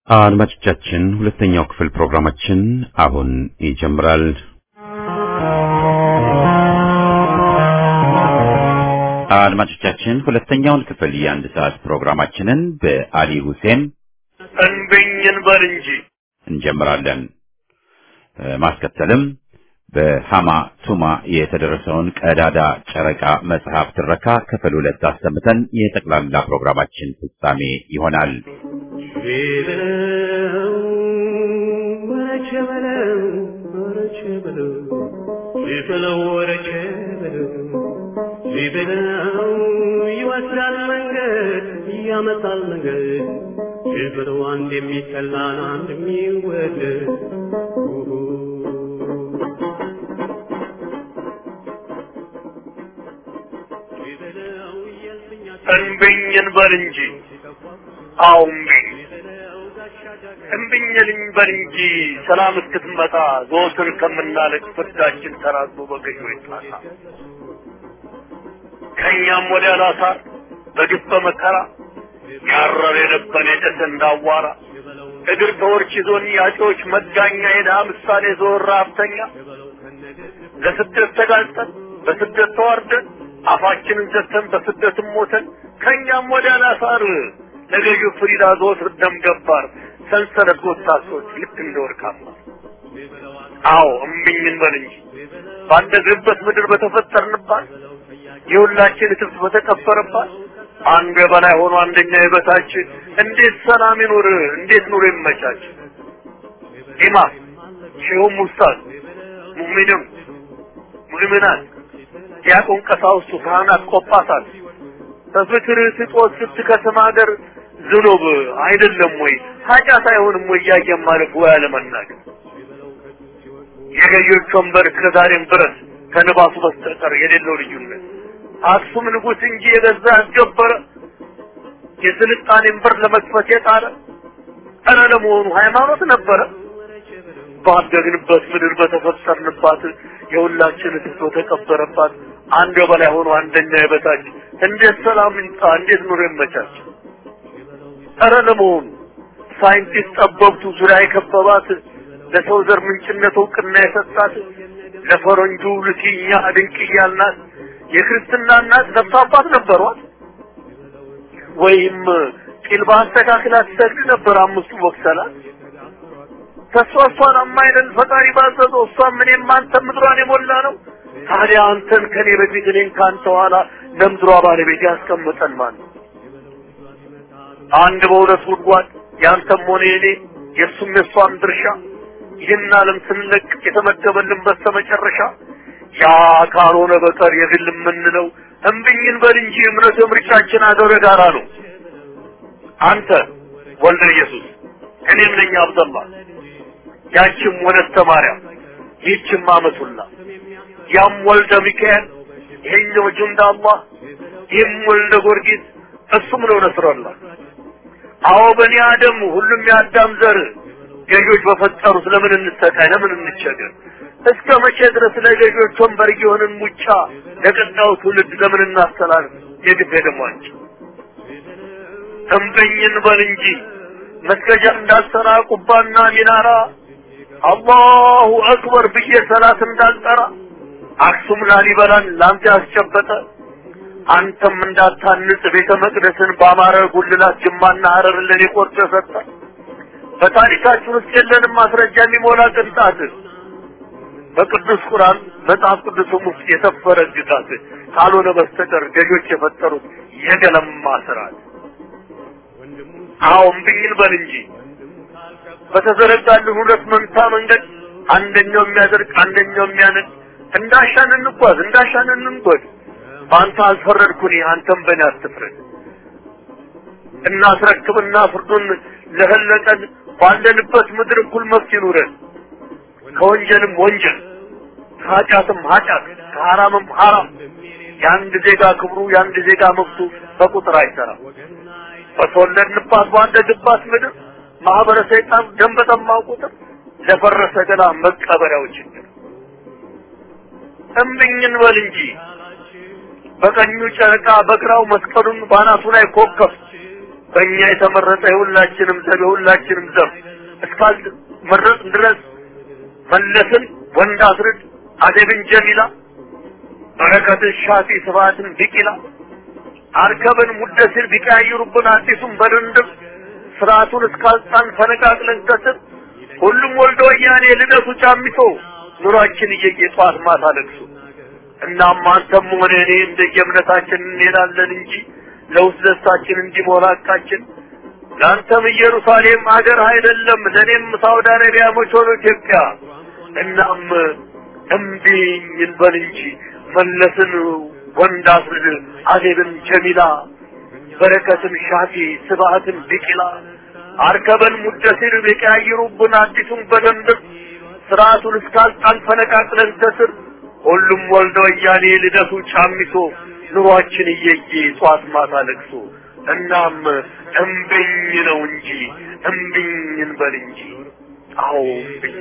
አድማጮቻችን ሁለተኛው ክፍል ፕሮግራማችን አሁን ይጀምራል። አድማጮቻችን ሁለተኛውን ክፍል የአንድ ሰዓት ፕሮግራማችንን በአሊ ሁሴን እንብኝን በል እንጂ እንጀምራለን። ማስከተልም በሃማ ቱማ የተደረሰውን ቀዳዳ ጨረቃ መጽሐፍ ትረካ ክፍል ሁለት አሰምተን የጠቅላላ ፕሮግራማችን ፍጻሜ ይሆናል። ቢበለው ወረቸ በለው ወረቸ በለው ቢበለው ወረቸ በለው ቢበለው ይወስዳል መንገድ ያመጣል መንገድ ቢበለው አንድ የሚጠላን አንድ የሚወደድ ቢበለው የልፍኛ እንብኝን በል እንጂ አዎ እምቢኝ እምቢኝልኝ በል እንጂ ሰላም እስክትመጣ ዘወትር ከምናለቅ ፍርዳችን ተራዞ በገዢ ይጣላ ከእኛም ወዲያ ላሳር በግፍ በመከራ ያረር የነበን የጨሰ እንዳዋራ እግር ተወርች ይዞን ያጮች መጋኛ የድሃ ምሳሌ ዘወር ሀብተኛ ለስደት ተጋልጠን በስደት ተዋርደን አፋችንን ዘግተን በስደትም ሞተን ከእኛም ወዲያ ላሳር ለገዢው ፍሪዳ ዘወትር ደም ገባር ሰንሰለት ጎታቶች ልክ እንደ ወርቃማ አዎ እምቢኝን በል እንጂ ባደግንበት ምድር በተፈጠርንባት የሁላችን እትብት በተቀበረባት አንዱ የበላይ ሆኖ አንደኛ የበታች እንዴት ሰላም ይኑር? እንዴት ኑሮ ይመቻች? ኢማም ሼሁም ኡስታዝ ሙእሚንም ሙእሚናት ዲያቆን ቀሳውስቱ ካህናት ቆጳሳት በፍቅር ስጦት ስትከስም ሀገር ዝኑብ አይደለም ወይ ኃጢአት አይሆንም ወይ እያየን ማለፍ ወይ አለመናገር የገዢዎች ወንበር እስከዛሬም ድረስ ከንባሱ በስተቀር የሌለው ልዩነት አክሱም ንጉሥ እንጂ የገዛ ያስገበረ የስልጣኔን በር ለመክፈት የጣረ ኧረ ለመሆኑ ሃይማኖት ነበረ? ባደግንበት ምድር በተፈጠርንባት የሁላችን ትቶ ተቀበረባት አንድ በላይ ሆኖ አንደኛ የበታች እንዴት ሰላም ይምጣ? እንዴት ኑሮ ይመቻች? ኧረ ለመሆኑ ሳይንቲስት ጠበብቱ ዙሪያ የከበባት ለሰው ዘር ምንጭነት እውቅና የሰጣት ለፈረንጁ ልኪኛ ድንቅ እያልናት የክርስትና እናት ነፍስ አባት ነበሯት? ወይም ቂል በአስተካክላ ትሰግድ ነበር አምስቱ ወቅሰላት? ተሷ እሷን አማይደል ፈጣሪ ባዘዘው እሷም እኔም አንተም ምድሯን የሞላ ነው። ታዲያ አንተን ከኔ በፊት እኔን ከአንተ ኋላ ለምድሯ ባለቤት ያስቀምጠን ማን ነው? አንድ በሁለት ጉድጓድ ያንተም ሆነ የኔ የእሱም የእሷም ድርሻ ይህን ዓለም ስንለቅ የተመደበልን በስተመጨረሻ ያ ካልሆነ በቀር የግል የምንለው እምብኝን በል እንጂ እምነት ምርጫችን አገረ ጋራ ነው። አንተ ወልደ ኢየሱስ እኔም ነኝ አብደላ ያችም ወለተ ማርያም ይህችም አመቱላ ያም ወልደ ሚካኤል ይሄኛው ጁንዳ አላህ ይህም ወልደ ጊዮርጊስ እሱም ነው ነስረላ አዎ በኒ አደም ሁሉም የአዳም ዘር ገዢዎች በፈጠሩት ለምን እንሰቃይ ለምን እንቸገር እስከ መቼ ድረስ ለገዢዎች ወንበር የሆንን ሙጫ ለቀጣዩ ትውልድ ለምን እናስተላልፍ የግፍ ደሟንጭ እምበኝን በል እንጂ መስገጃ እንዳልሰራ ቁባና ሚናራ አላሁ አክበር ብዬ ሰላት እንዳልጠራ አክሱም ላሊበላን ላንተ ያስጨበጠ አንተም እንዳታንጽ ቤተ መቅደስን በአማረ ጉልላት ጅማና ሀረር ለኔ ቆርጦ ሰጠ። በታሪካችን ውስጥ የለንም ማስረጃ የሚሞላ ቅንጣት በቅዱስ ቁርአን መጽሐፍ ቅዱስም ውስጥ የሰፈረ ግዛት ካልሆነ በስተቀር ገዦች የፈጠሩት የገለማ ስርዓት። አዎ እምቢኝን በል እንጂ በተዘረጋልን ሁለት መንታ መንገድ አንደኛው የሚያደርግ አንደኛው የሚያነድ እንዳሻን እንጓዝ እንዳሻን እንንጎድ። በአንተ አልፈረድኩኝ አንተም በእኔ አትፍረድ። እናስረክብና ፍርዱን ለፈለቀን ባለንበት ምድር እኩል መብት ይኑረን። ከወንጀልም ወንጀል ከኃጢአትም ኃጢአት ከሐራምም ሐራም የአንድ ዜጋ ክብሩ የአንድ ዜጋ መብቱ በቁጥር አይሰራም። በተወለድንባት ባደግባት ምድር ማህበረ ሰይጣን ደም በጠማው ቁጥር ለፈረሰ ገላ መቀበሪያው ችግር እምብኝን በል እንጂ በቀኙ ጨረቃ በግራው መስቀሉን ባናቱ ላይ ኮከብ በእኛ የተመረጠ የሁላችንም ዘብ የሁላችንም ዘብ እስካልመረጥን ድረስ መለስን ወንድ አስርድ አደብን ጀሚላ በረከትን ሻፊ ስብሐትን ቢቂላ አርከብን ሙደሲር ቢቀያይሩብን አዲሱን በድንድም ስርዓቱን እስካልጣን ፈነቃቅለን ከስር ሁሉም ወልዶ ወያኔ ልደቱ ጫሚቶ ኑሯችን እየየ ጠዋት ማታ ለቅሶ እናም አንተም ሆነ እኔ እንደየእምነታችን እንሄዳለን እንጂ ለውስጥ ደስታችን እንዲሞላ ሐቃችን ለአንተም ኢየሩሳሌም ሀገር አይደለም ለእኔም ሳውዲ አረቢያ መች ሆኖ ኢትዮጵያ እናም እምቢኝ እንበል እንጂ መለስን ወንድ አስርድ አዜብን ጀሚላ በረከትን ሻፊ ስብሐትን ቢቂላ አርከበን ሙደሲር ቢቀያይሩብን አዲሱን በደንብ ስርዓቱን እስካልጣን ፈነቃቅለን ከስር ሁሉም ወልደ ወያኔ ልደቱ ጫሚሶ ኑሯችን እየየ ጧት ማታ ለቅሶ እናም እምብኝ ነው እንጂ እምብኝ እንበል እንጂ አዎ እምብኝ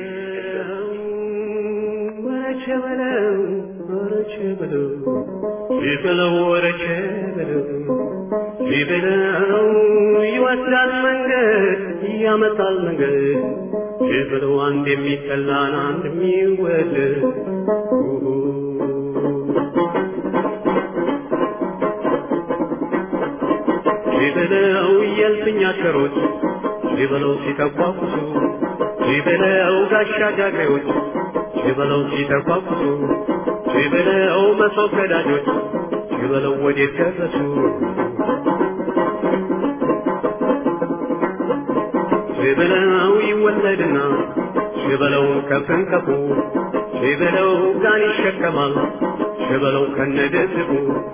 ወረቸ በለው ወረቸ በለው ይበለው ወረቸ በለው ይበለው ይወስዳል መንገድ ያመጣል መንገድ ይበለው አንድ የሚጠላን አንድ የሚወደድ ይበለው የልፍኝ አሽከሮች ይበለው ሲተቋቁሱ ይበለው ጋሻ ጃግሬዎች ይበለው ሲተቋቁሱ ይበለው መሶብ ቀዳጆች ይበለው ወዴት ደረሱ ይበለው ይወለድና ይበለው ከፍንከፉ ይበለው ጋን ይሸከማል ይበለው ከነደስቡ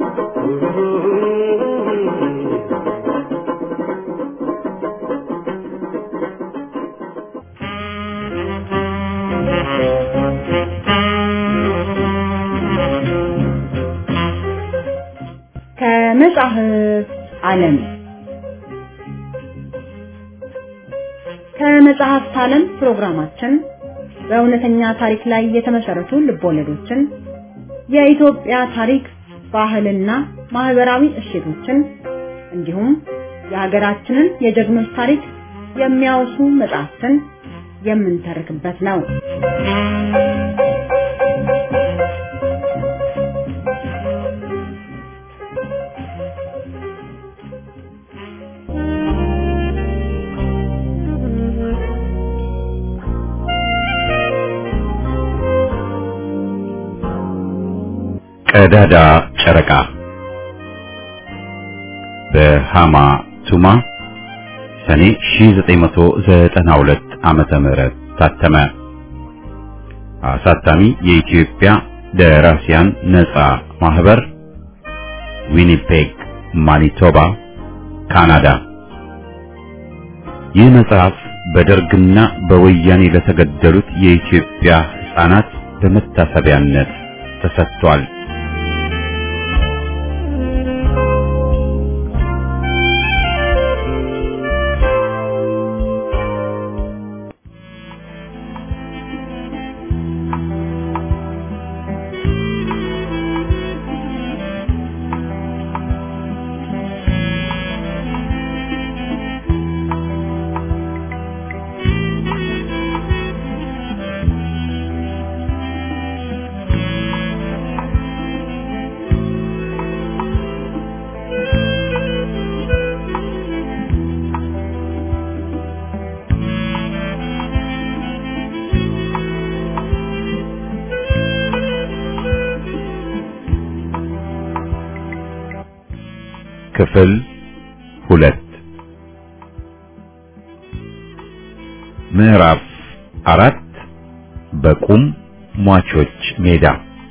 ከመጽሐፍ ዓለም ከመጽሐፍት ዓለም ፕሮግራማችን በእውነተኛ ታሪክ ላይ የተመሰረቱ ልቦለዶችን፣ የኢትዮጵያ ታሪክ፣ ባህልና ማህበራዊ እሴቶችን እንዲሁም የሀገራችንን የጀግኖች ታሪክ የሚያወሱ መጽሐፍትን የምንተርክበት ነው። ቀዳዳ ጨረቃ በሃማ ቱማ ሰኔ 1992 ዓመተ ምህረት ታተመ። አሳታሚ የኢትዮጵያ ደራሲያን ነጻ ማህበር ዊኒፔግ ማኒቶባ ካናዳ። ይህ መጽሐፍ በደርግና በወያኔ ለተገደሉት የኢትዮጵያ ሕፃናት በመታሰቢያነት ተሰጥቷል። ክፍል ሁለት ምዕራፍ አራት በቁም ሟቾች ሜዳ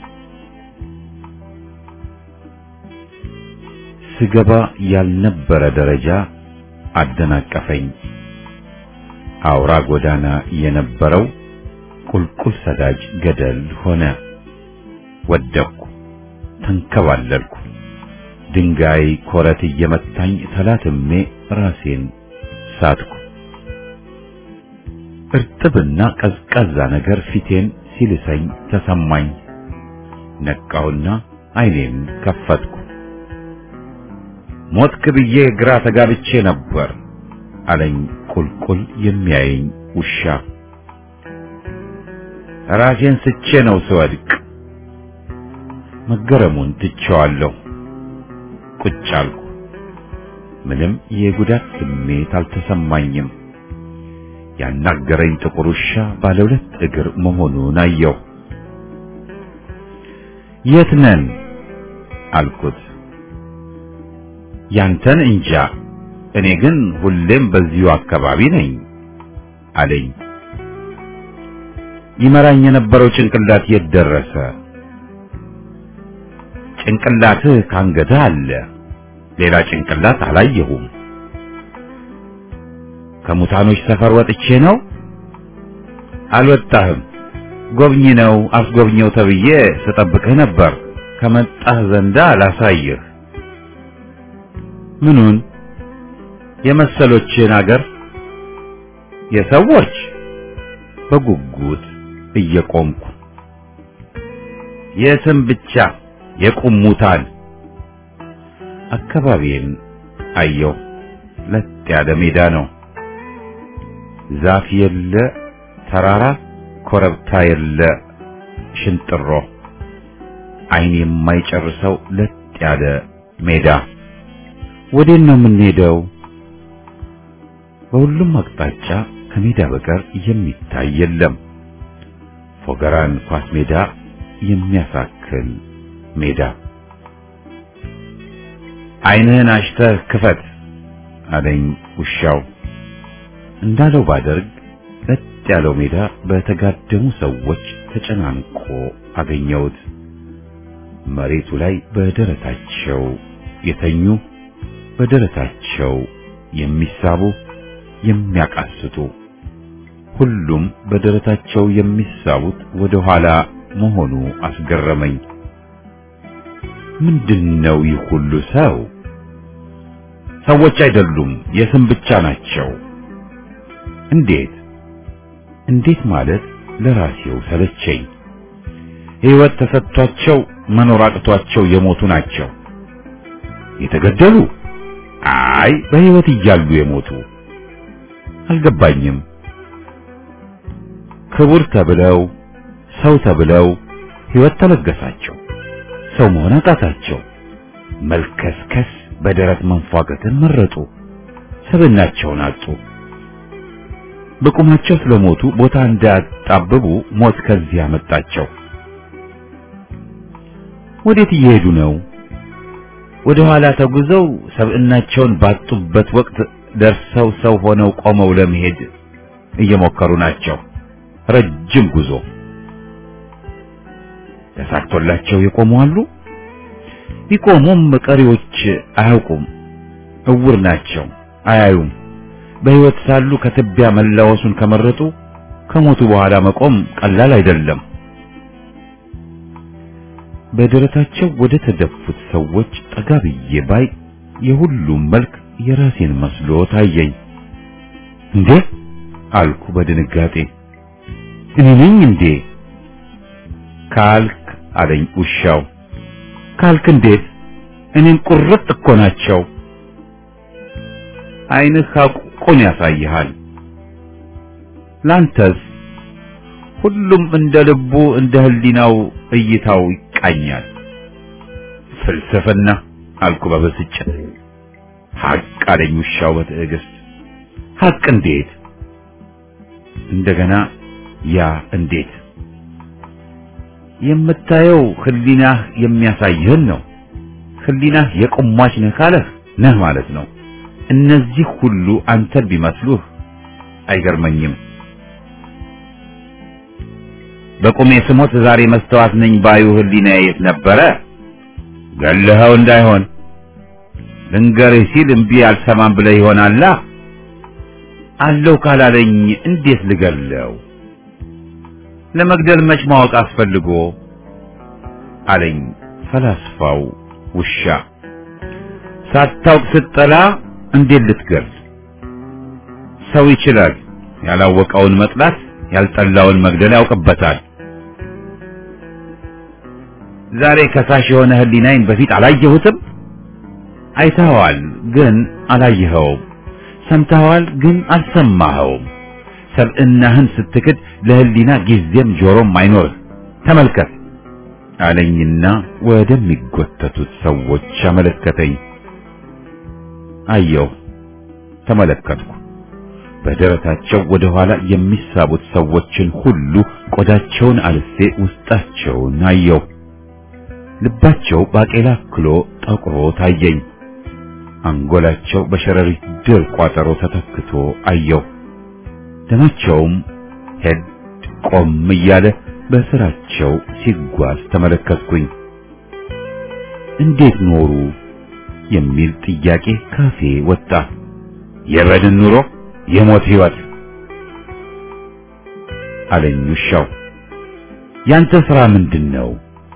ስገባ ያልነበረ ደረጃ አደናቀፈኝ። አውራ ጎዳና የነበረው ቁልቁል ሰዳጅ ገደል ሆነ። ወደቅኩ፣ ተንከባለልኩ። ድንጋይ ኮረት እየመታኝ ተላትሜ ራሴን ሳትኩ። እርጥብና ቀዝቃዛ ነገር ፊቴን ሲልሰኝ ተሰማኝ። ነቃውና ዓይኔን ከፈትኩ። ሞትክ ብዬ ግራ ተጋብቼ ነበር አለኝ ቁልቁል የሚያየኝ ውሻ። ራሴን ስቼ ነው ስወድቅ። መገረሙን ትቼዋለሁ። ቁጭ አልኩ። ምንም የጉዳት ስሜት አልተሰማኝም። ያናገረኝ ጥቁር ውሻ ባለ ሁለት እግር መሆኑን አየሁ። የት ነን አልኩት። ያንተን እንጃ፣ እኔ ግን ሁሌም በዚሁ አካባቢ ነኝ አለኝ። ይመራኝ የነበረው ጭንቅላት የት ደረሰ? ጭንቅላትህ ካንገትህ አለ። ሌላ ጭንቅላት አላየሁም። ከሙታኖች ሰፈር ወጥቼ ነው? አልወጣህም። ጎብኝ ነው አስጎብኘው ተብዬ ስጠብቅህ ነበር። ከመጣህ ዘንዳ ላሳይህ። ምኑን? የመሰሎችን አገር የሰዎች በጉጉት እየቆምኩ የስም ብቻ የቁም ሙታን አካባቢን አየሁ። ለጥ ያለ ሜዳ ነው። ዛፍ የለ፣ ተራራ ኮረብታ የለ፣ ሽንጥሮ ዓይን የማይጨርሰው ለጥ ያለ ሜዳ። ወዴት ነው የምንሄደው? በሁሉም አቅጣጫ ከሜዳ በቀር የሚታይ የለም። ፎገራን ኳስ ሜዳ የሚያሳክል ሜዳ። ዓይንህን አሽተህ ክፈት አለኝ ውሻው። እንዳለው ባደርግ ለጥ ያለው ሜዳ በተጋደሙ ሰዎች ተጨናንቆ አገኘሁት። መሬቱ ላይ በደረታቸው የተኙ፣ በደረታቸው የሚሳቡ፣ የሚያቃስቱ፣ ሁሉም በደረታቸው የሚሳቡት ወደ ኋላ መሆኑ አስገረመኝ። ምንድነው ይህ ሁሉ ሰው? ሰዎች አይደሉም፣ የስም ብቻ ናቸው። እንዴት እንዴት ማለት ለራሴው ሰለቸኝ። ሕይወት ተሰጥቷቸው መኖር አቅቷቸው የሞቱ ናቸው። የተገደሉ? አይ በሕይወት እያሉ የሞቱ አልገባኝም። ክቡር ተብለው ሰው ተብለው ሕይወት ተለገሳቸው። ሰው መሆን አቃታቸው። መልከስከስ በደረት መንፏገትን መረጡ። ሰብናቸውን አጡ። በቁማቸው ስለሞቱ ቦታ እንዳያጣብቡ ሞት ከዚህ ያመጣቸው። ወዴት እየሄዱ ነው? ወደ ኋላ ተጉዘው ሰብዕናቸውን ባጡበት ወቅት ደርሰው ሰው ሆነው ቆመው ለመሄድ እየሞከሩ ናቸው። ረጅም ጉዞ ተሳክቶላቸው የቆሙ አሉ። ቢቆሙም ቀሪዎች አያውቁም፣ እውር ናቸው፣ አያዩም። በሕይወት ሳሉ ከትቢያ መላወሱን ከመረጡ ከሞቱ በኋላ መቆም ቀላል አይደለም። በደረታቸው ወደ ተደፉት ሰዎች ጠጋ ብዬ ባይ የሁሉም መልክ የራሴን መስሎ ታየኝ። እንዴ አልኩ በድንጋጤ። እኔ ነኝ እንዴ ካልክ አለኝ ውሻው። ካልክ እንዴት? እኔን ቁርጥ እኮ ናቸው። ዓይንህ ሐቁን ያሳይሃል። ላንተስ? ሁሉም እንደ ልቡ እንደ ህሊናው እይታው ይቃኛል። ፍልስፍና አልኩ በብስጭት። ሐቅ አለኝ ውሻው በትዕግስት። ሐቅ እንዴት? እንደገና ያ እንዴት? የምታየው ህሊናህ የሚያሳይህን ነው። ህሊናህ የቆሟች ነህ ካለህ ነህ ማለት ነው። እነዚህ ሁሉ አንተን ቢመስሉህ አይገርመኝም። በቁሜ ስሞት ዛሬ መስተዋት ነኝ ባዩ ህሊና የት ነበረ? ገለኸው እንዳይሆን ልንገርህ ሲል እምቢ አልሰማም ብለህ ይሆናላ። አለው ካላለኝ እንዴት ልገለው? ለመግደል መች ማወቅ አስፈልጎ አለኝ ፈላስፋው ውሻ። ሳታውቅ ስትጠላ እንዴት ልትገል? ሰው ይችላል። ያላወቀውን መጥላት፣ ያልጠላውን መግደል ያውቅበታል። ዛሬ ከሳሽ የሆነ ህሊናዬን በፊት አላየሁትም። አይተኸዋል ግን አላየኸውም፣ ሰምተኸዋል ግን አልሰማኸውም። ሰብዕናህን ስትክድ ለህሊና ጊዜም ጆሮም አይኖርህ። ተመልከት አለኝና ወደሚጎተቱት ሰዎች አመለከተኝ። አየሁ፣ ተመለከትኩ። በደረታቸው ወደ ኋላ የሚሳቡት ሰዎችን ሁሉ ቆዳቸውን አልፌ ውስጣቸውን አየሁ። ልባቸው ባቄላ ክሎ ጠቁሮ ታየኝ። አንጎላቸው በሸረሪት ድር ቋጠሮ ተተክቶ አየሁ። ደማቸውም ሄድ ቆም እያለ በስራቸው ሲጓዝ ተመለከትኩኝ። እንዴት ኖሩ የሚል ጥያቄ ካፌ ወጣ። የበድን ኑሮ የሞት ህይወት አለኝ ውሻው። ያንተ ስራ ምንድን ነው?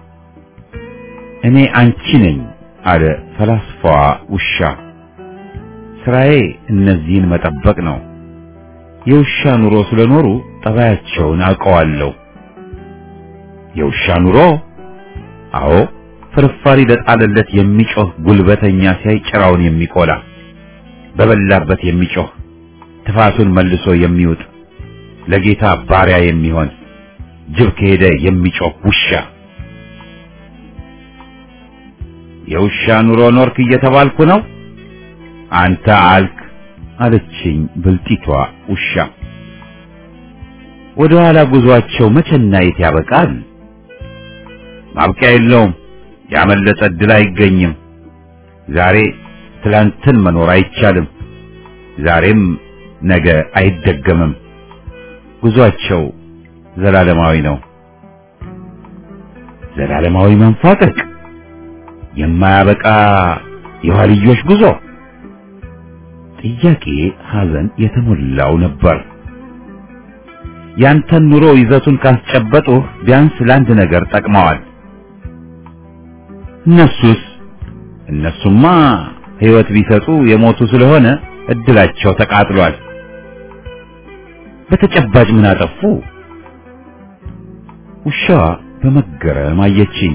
እኔ አንቺ ነኝ አለ ፈላስፋዋ ውሻ። ስራዬ እነዚህን መጠበቅ ነው። የውሻ ኑሮ ስለኖሩ ጠባያቸውን አውቀዋለሁ። የውሻ ኑሮ? አዎ፣ ፍርፋሪ ለጣለለት የሚጮህ ጉልበተኛ ሲያይ ጭራውን የሚቆላ በበላበት የሚጮህ ትፋቱን መልሶ የሚውጥ ለጌታ ባሪያ የሚሆን ጅብ ከሄደ የሚጮህ ውሻ። የውሻ ኑሮ ኖርክ እየተባልኩ ነው። አንተ አልክ አለችኝ ብልጢቷ ውሻ። ወደ ኋላ ጉዟቸው መቼና የት ያበቃል? ማብቂያ የለውም። ያመለጠ ዕድል አይገኝም። ዛሬ ትላንትን መኖር አይቻልም። ዛሬም ነገ አይደገምም። ጉዟቸው ዘላለማዊ ነው። ዘላለማዊ መንፋቀቅ፣ የማያበቃ የኋልዮሽ ጉዞ። ጥያቄ ሐዘን የተሞላው ነበር። ያንተን ኑሮ ይዘቱን ካስጨበጡህ ቢያንስ ለአንድ ነገር ጠቅመዋል። እነሱስ? እነሱማ ሕይወት ቢሰጡ የሞቱ ስለሆነ እድላቸው ተቃጥሏል። በተጨባጭ ምን አጠፉ? ውሻዋ በመገረም አየችኝ።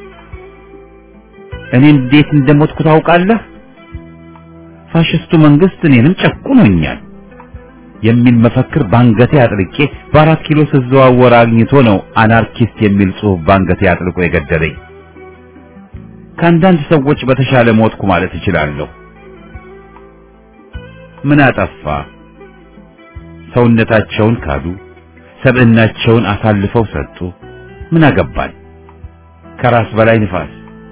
እኔ እንዴት እንደሞትኩ ታውቃለህ? ፋሽስቱ መንግስት እኔንም ጨቁኖኛል የሚል መፈክር ባንገቴ አጥልቄ በአራት ኪሎ ስዘዋወር አግኝቶ ነው አናርኪስት የሚል ጽሑፍ ባንገቴ አጥልቆ የገደለኝ። ከአንዳንድ ሰዎች በተሻለ ሞትኩ ማለት እችላለሁ። ምን አጠፋ? ሰውነታቸውን ካዱ፣ ሰብዕናቸውን አሳልፈው ሰጡ። ምን አገባል? ከራስ በላይ ንፋስ።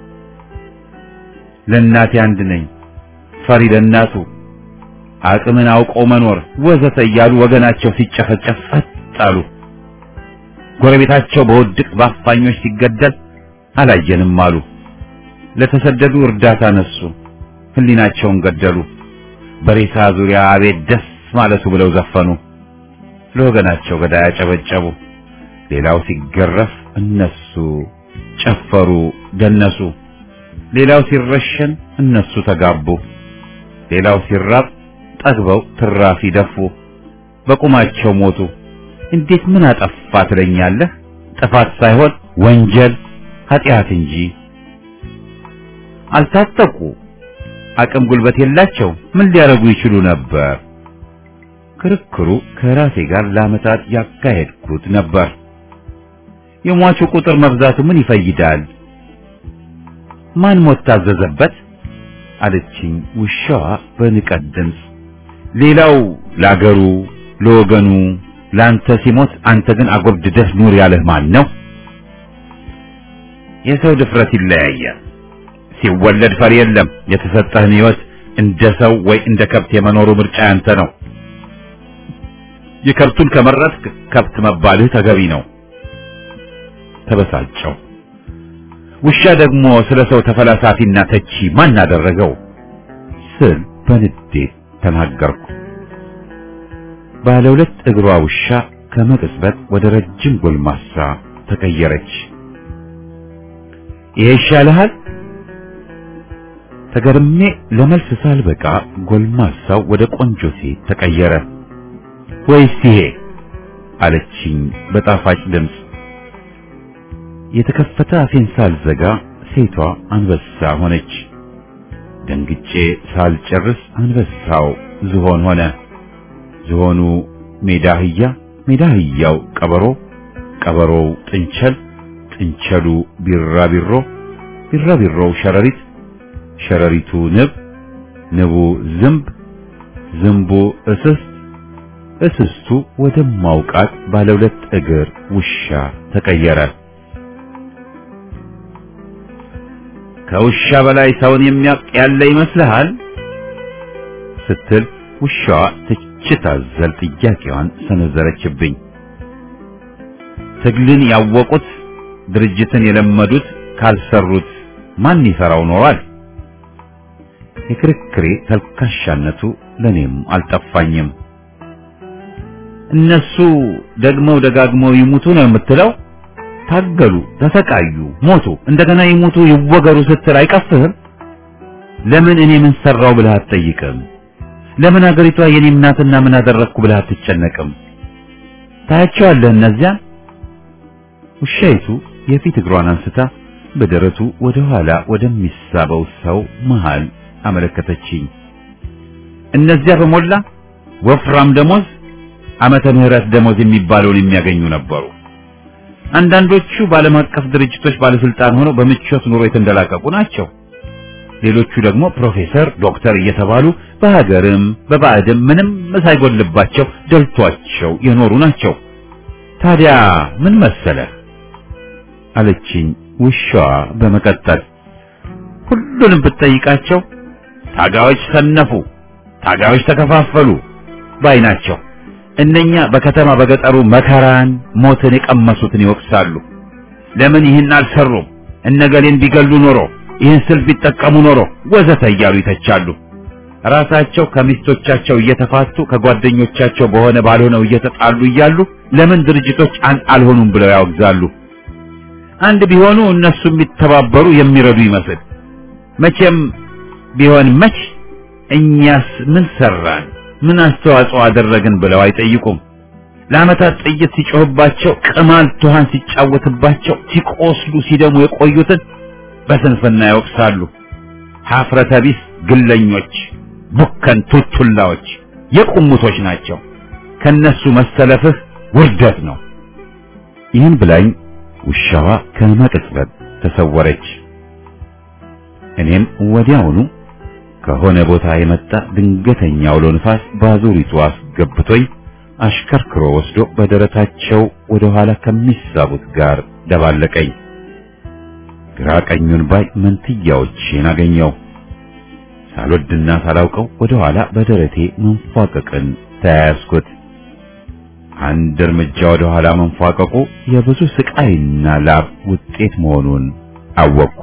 ለእናቴ አንድ ነኝ፣ ፈሪ ለእናቱ፣ አቅምን አውቆ መኖር ወዘተ እያሉ ወገናቸው ሲጨፈጨፍ ጸጥ አሉ። ጎረቤታቸው በውድቅ በአፋኞች ሲገደል አላየንም አሉ። ለተሰደዱ እርዳታ ነሱ፣ ህሊናቸውን ገደሉ። በሬሳ ዙሪያ አቤት ደስ ማለቱ ብለው ዘፈኑ። ለወገናቸው ገዳይ አጨበጨቡ። ሌላው ሲገረፍ እነሱ ጨፈሩ፣ ደነሱ። ሌላው ሲረሸን እነሱ ተጋቡ። ሌላው ሲራብ ጠግበው ትራፊ ደፉ። በቁማቸው ሞቱ። እንዴት ምን አጠፋ ትለኛለህ? ጥፋት ሳይሆን ወንጀል ኃጢአት እንጂ። አልታጠቁ፣ አቅም ጉልበት የላቸው። ምን ሊያደርጉ ይችሉ ነበር? ክርክሩ ከራሴ ጋር ለዓመታት ያካሄድኩት ነበር። የሟቹ ቁጥር መብዛቱ ምን ይፈይዳል? ማን ሞት ታዘዘበት? አለችኝ ውሻዋ በንቀት ድምፅ። ሌላው ለአገሩ ለወገኑ ለአንተ ሲሞት አንተ ግን አጎብድደህ ኑር ያለህ ማን ነው? የሰው ድፍረት ይለያያል። ሲወለድ ፈሪ የለም። የተሰጠህን ሕይወት እንደ ሰው ወይ እንደ ከብት የመኖሩ ምርጫ ያንተ ነው። የከብቱን ከመረጥክ ከብት መባልህ ተገቢ ነው። ተበሳጨው። ውሻ ደግሞ ስለ ሰው ተፈላሳፊና ተቺ ማን አደረገው ስል በንዴት ተናገርኩ። ባለ ሁለት እግሯ ውሻ ከመቅጽበት ወደ ረጅም ጎልማሳ ተቀየረች። ይሄ ይሻልሃል? ተገርሜ ለመልስ ሳልበቃ ጎልማሳው ወደ ቆንጆ ሴት ተቀየረ። ወይስ ይሄ አለችኝ በጣፋጭ ድምፅ። የተከፈተ አፌን ሳልዘጋ ሴቷ አንበሳ ሆነች። ደንግጬ ሳልጨርስ አንበሳው ዝሆን ሆነ። ዝሆኑ ሜዳ አህያ፣ ሜዳ አህያው ቀበሮ፣ ቀበሮው ጥንቸል፣ ጥንቸሉ ቢራቢሮ፣ ቢራቢሮው ሸረሪት፣ ሸረሪቱ ንብ፣ ንቡ ዝንብ፣ ዝንቡ እስስት፣ እስስቱ ወደማውቃት ባለ ሁለት እግር ውሻ ተቀየረ። ከውሻ በላይ ሰውን የሚያውቅ ያለ ይመስልሃል? ስትል ውሻዋ ትችት አዘል ጥያቄዋን ሰነዘረችብኝ። ትግልን ያወቁት ድርጅትን የለመዱት ካልሰሩት ማን ይሰራው ኖሯል? የክርክሬ ተልካሻነቱ ለኔም አልጠፋኝም። እነሱ ደግመው ደጋግመው ይሙቱ ነው የምትለው? ታገሉ፣ ተሰቃዩ፣ ሞቱ፣ እንደገና ይሙቱ ይወገሩ ስትል አይቀፍህም? ለምን እኔ ምን ሰራው ብለህ አትጠይቅም? ለምን አገሪቷ የኔም ናትና ምን አደረግኩ ብለህ አትጨነቅም? ታያቸዋለህ እነዚያን። ውሻይቱ የፊት እግሯን አንስታ በደረቱ ወደ ኋላ ወደሚሳበው ሰው መሃል አመለከተችኝ። እነዚያ በሞላ ወፍራም ደሞዝ ዓመተ ምህረት ደሞዝ የሚባለውን የሚያገኙ ነበሩ። አንዳንዶቹ በዓለም አቀፍ ድርጅቶች ባለስልጣን ሆነው በምቾት ኑሮ የተንደላቀቁ ናቸው። ሌሎቹ ደግሞ ፕሮፌሰር፣ ዶክተር እየተባሉ በሀገርም በባዕድም ምንም ሳይጎልባቸው ደልቷቸው የኖሩ ናቸው። ታዲያ ምን መሰለህ አለችኝ ውሻዋ በመቀጠል ሁሉንም ብትጠይቃቸው ታጋዮች ሰነፉ፣ ታጋዮች ተከፋፈሉ ባይ ናቸው። እነኛ በከተማ በገጠሩ መከራን ሞትን የቀመሱትን ይወቅሳሉ። ለምን ይህን አልሰሩም? እነገሌን ቢገሉ ኖሮ ይህን ስልት ቢጠቀሙ ኖሮ ወዘተ እያሉ ይተቻሉ። ራሳቸው ከሚስቶቻቸው እየተፋቱ ከጓደኞቻቸው በሆነ ባልሆነው እየተጣሉ እያሉ ለምን ድርጅቶች አንድ አልሆኑም ብለው ያወግዛሉ። አንድ ቢሆኑ እነሱ የሚተባበሩ የሚረዱ ይመስል መቼም ቢሆን መች እኛስ ምን ሰራን ምን አስተዋጽኦ አደረግን ብለው አይጠይቁም። ለዓመታት ጥይት ሲጮህባቸው፣ ቅማል ትኋን ሲጫወትባቸው፣ ሲቆስሉ ሲደሙ የቆዩትን በስንፍና ይወቅሳሉ። ሀፍረተ ቢስ ግለኞች፣ ቡከን ቱቱላዎች፣ የቁሙቶች ናቸው። ከነሱ መሰለፍህ ውርደት ነው። ይህን ብላኝ ውሻዋ ከመቅጽበት ተሰወረች። እኔም ወዲያውኑ ከሆነ ቦታ የመጣ ድንገተኛ አውሎ ንፋስ ባዙሪቱ አስገብቶኝ አሽከርክሮ ወስዶ በደረታቸው ወደ ኋላ ከሚሳቡት ጋር ደባለቀኝ። ግራ ቀኙን ባይ መንትያዎቼን አገኘው። ሳልወድና ሳላውቀው ወደ ኋላ በደረቴ መንፏቀቅን ተያያዝኩት። አንድ እርምጃ ወደ ኋላ መንፏቀቁ የብዙ ስቃይና ላብ ውጤት መሆኑን አወቅኩ።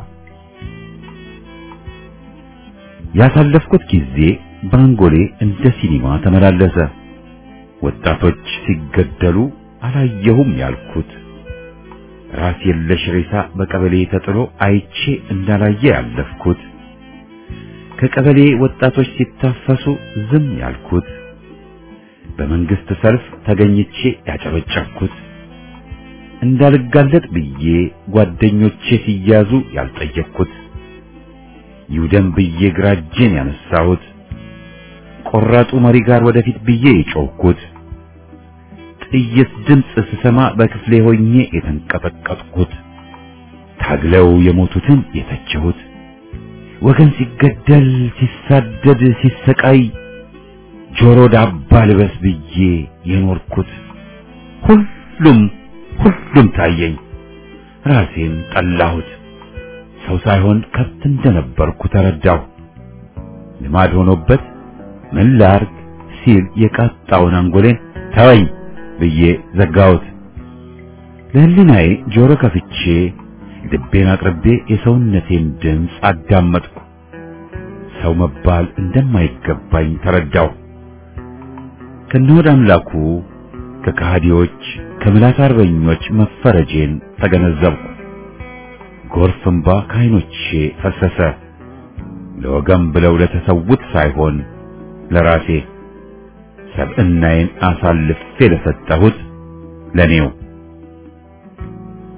ያሳለፍኩት ጊዜ ባንጎሌ እንደ ሲኒማ ተመላለሰ። ወጣቶች ሲገደሉ አላየሁም ያልኩት ራስ የለሽ ሬሳ በቀበሌ ተጥሎ አይቼ እንዳላየ ያለፍኩት ከቀበሌ ወጣቶች ሲታፈሱ ዝም ያልኩት በመንግስት ሰልፍ ተገኝቼ ያጨበጨብኩት እንዳልጋለጥ ብዬ ጓደኞቼ ሲያዙ ያልጠየቅኩት ይውደም ብዬ ግራ እጄን ያነሳሁት ቆራጡ መሪ ጋር ወደፊት ብዬ የጮህኩት ጥይት ድምፅ ስሰማ በክፍሌ ሆኜ የተንቀጠቀጥኩት ታግለው የሞቱትን የተቸሁት ወገን ሲገደል ሲሳደድ ሲሰቃይ ጆሮ ዳባ ልበስ ብዬ የኖርኩት ሁሉም ሁሉም ታየኝ። ራሴን ጠላሁት። ሰው ሳይሆን ከብት እንደነበርኩ ተረዳሁ። ልማድ ሆኖበት ምን ላርግ ሲል የቃጣውን አንጎሌን ተወኝ ብዬ ዘጋሁት። ለህሊናዬ ጆሮ ከፍቼ ልቤን አቅርቤ የሰውነቴን ድምፅ አዳመጥኩ። ሰው መባል እንደማይገባኝ ተረዳሁ። ከነሆድ አምላኩ ከከሃዲዎች ከምላስ አርበኞች መፈረጄን ተገነዘብኩ። ጎርፍ እንባ ከዓይኖቼ ፈሰሰ። ለወገን ብለው ለተሰዉት ሳይሆን ለራሴ ሰብዕናዬን አሳልፌ ለሰጠሁት ለኔው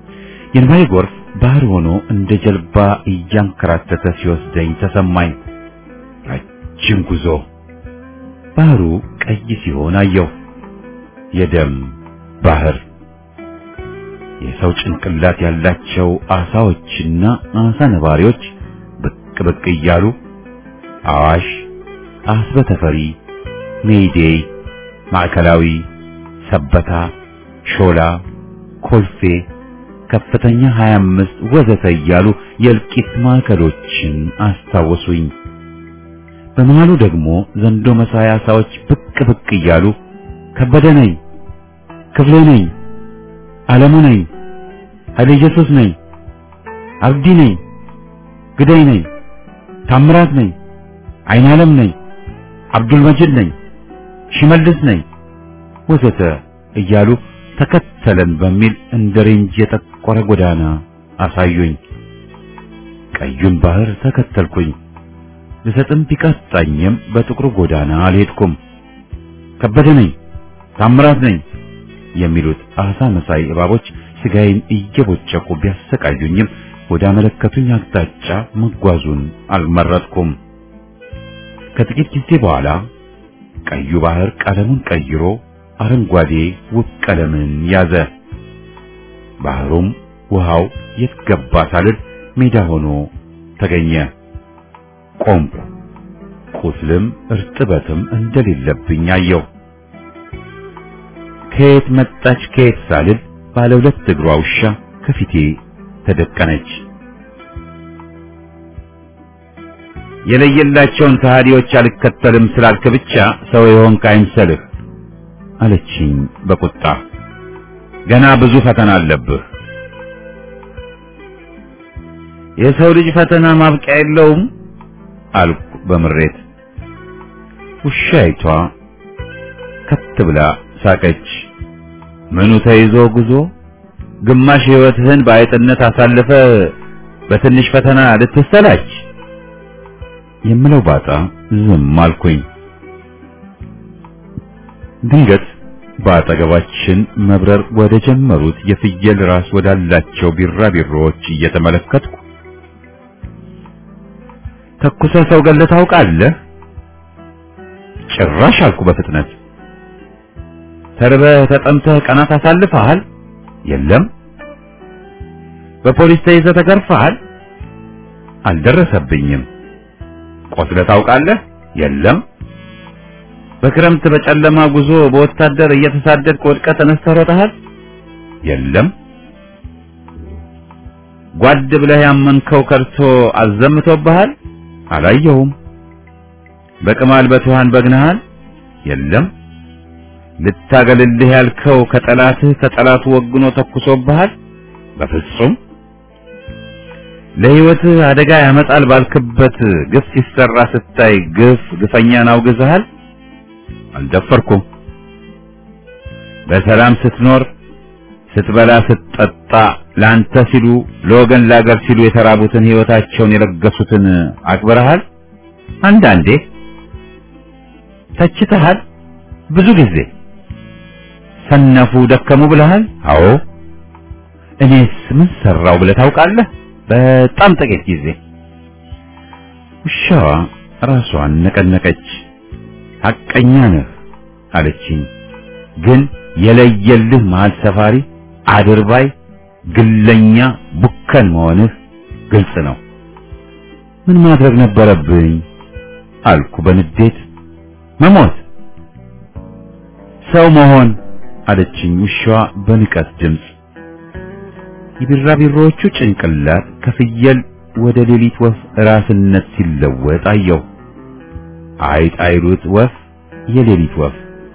የእንባዬ ጎርፍ ባህር ሆኖ እንደ ጀልባ እያንከራተተ ሲወስደኝ ተሰማኝ። ረጅም ጉዞ ባህሩ ቀይ ሲሆን አየሁ። የደም ባህር የሰው ጭንቅላት ያላቸው አሳዎችና አሳ ነባሪዎች ብቅ ብቅ እያሉ አዋሽ፣ አስበ ተፈሪ፣ ሜይዴይ፣ ማዕከላዊ፣ ሰበታ፣ ሾላ፣ ኮልፌ፣ ከፍተኛ 25 ወዘተ እያሉ የእልቂት ማዕከሎችን አስታወሱኝ። በመሃሉ ደግሞ ዘንዶ መሳይ አሳዎች ብቅ ብቅ እያሉ ከበደ ነኝ፣ ክፍሌ ነኝ፣ ዓለሙ ነኝ፣ ኃይለ ኢየሱስ ነኝ፣ አብዲ ነኝ፣ ግዳይ ነኝ፣ ታምራት ነኝ፣ አይን ዓለም ነኝ፣ አብዱል መጂድ ነኝ፣ ሽመልስ ነኝ ወዘተ እያሉ ተከተለን በሚል እንደ ሬንጅ የጠቆረ ጎዳና አሳዩኝ። ቀዩን ባህር ተከተልኩኝ። ልሰጥም ቢቃጣኝም በጥቁሩ ጎዳና አልሄድኩም። ከበደ ነኝ፣ ታምራት ነኝ የሚሉት አሳ መሳይ እባቦች ስጋዬን እየቦጨቁ ቢያሰቃዩኝም ወደ አመለከቱኝ አቅጣጫ መጓዙን አልመረጥኩም። ከጥቂት ጊዜ በኋላ ቀዩ ባህር ቀለሙን ቀይሮ አረንጓዴ ውብ ቀለምን ያዘ። ባህሩም ውሃው የት ገባ ሳልል ሜዳ ሆኖ ተገኘ። ቆምኩ። ቁስልም እርጥበትም እንደሌለብኝ አየሁ። ከየት መጣች ከየት ሳልል ባለ ሁለት እግሯ ውሻ ከፊቴ ተደቀነች። የለየላቸውን ከሃዲዎች አልከተልም ስላልክ ብቻ ሰው የሆንክ አይምሰልህ አለችኝ በቁጣ። ገና ብዙ ፈተና አለብህ። የሰው ልጅ ፈተና ማብቂያ የለውም አልኩ በምሬት። ውሻይቷ ከት ብላ ሳቀች። ምኑ ተይዞ ጉዞ ግማሽ ሕይወትህን በአይጥነት አሳልፈ በትንሽ ፈተና ልትሰላች የምለው ባጣ ዝም አልኩኝ። ድንገት በአጠገባችን መብረር ወደ ጀመሩት የፍየል ራስ ወዳላቸው ቢራቢሮዎች እየተመለከትኩ ተኩሰ ሰው ገለህ ታውቃለህ? ጭራሽ አልኩ በፍጥነት። ተርበህ ተጠምተህ ቀናት አሳልፈሃል? የለም። በፖሊስ ተይዘህ ተገርፈሃል? አልደረሰብኝም። ቆስለህ ታውቃለህ? የለም። በክረምት በጨለማ ጉዞ በወታደር እየተሳደድክ ወድቀህ ተነስተህ ሮጠሃል? የለም። ጓድ ብለህ ያመንከው ከርቶ አዘምቶብሃል? አላየሁም። በቅማል በትኋን በግነሃል? የለም። ልታገልልህ ያልከው ከጠላትህ ከጠላቱ ወግኖ ተኩሶብሃል? በፍጹም። ለሕይወትህ አደጋ ያመጣል ባልክበት ግፍ ሲሰራ ስታይ ግፍ ግፈኛን አውግዘሃል? አልደፈርኩም። በሰላም ስትኖር ስትበላ ስትጠጣ ለአንተ ሲሉ ለወገን ለአገር ሲሉ የተራቡትን ሕይወታቸውን የለገሱትን አክብረሃል? አንዳንዴ ተችተሃል? ብዙ ጊዜ ሰነፉ ደከሙ ብለሃል? አዎ። እኔስ ምን ሰራው ብለህ ታውቃለህ? በጣም ጥቂት ጊዜ። ውሻዋ ራሷን ነቀነቀች። ሐቀኛ ነህ አለችኝ። ግን የለየልህ መሀል ሰፋሪ አድርባይ፣ ግለኛ፣ ቡከን መሆንህ ግልጽ ነው። ምን ማድረግ ነበረብኝ አልኩ በንዴት። መሞት፣ ሰው መሆን አለችኝ ውሻዋ በንቀት ድምፅ። የቢራቢሮዎቹ ጭንቅላት ከፍየል ወደ ሌሊት ወፍ ራስነት ሲለወጥ አየሁ። አይጥ አይሉት ወፍ የሌሊት ወፍ።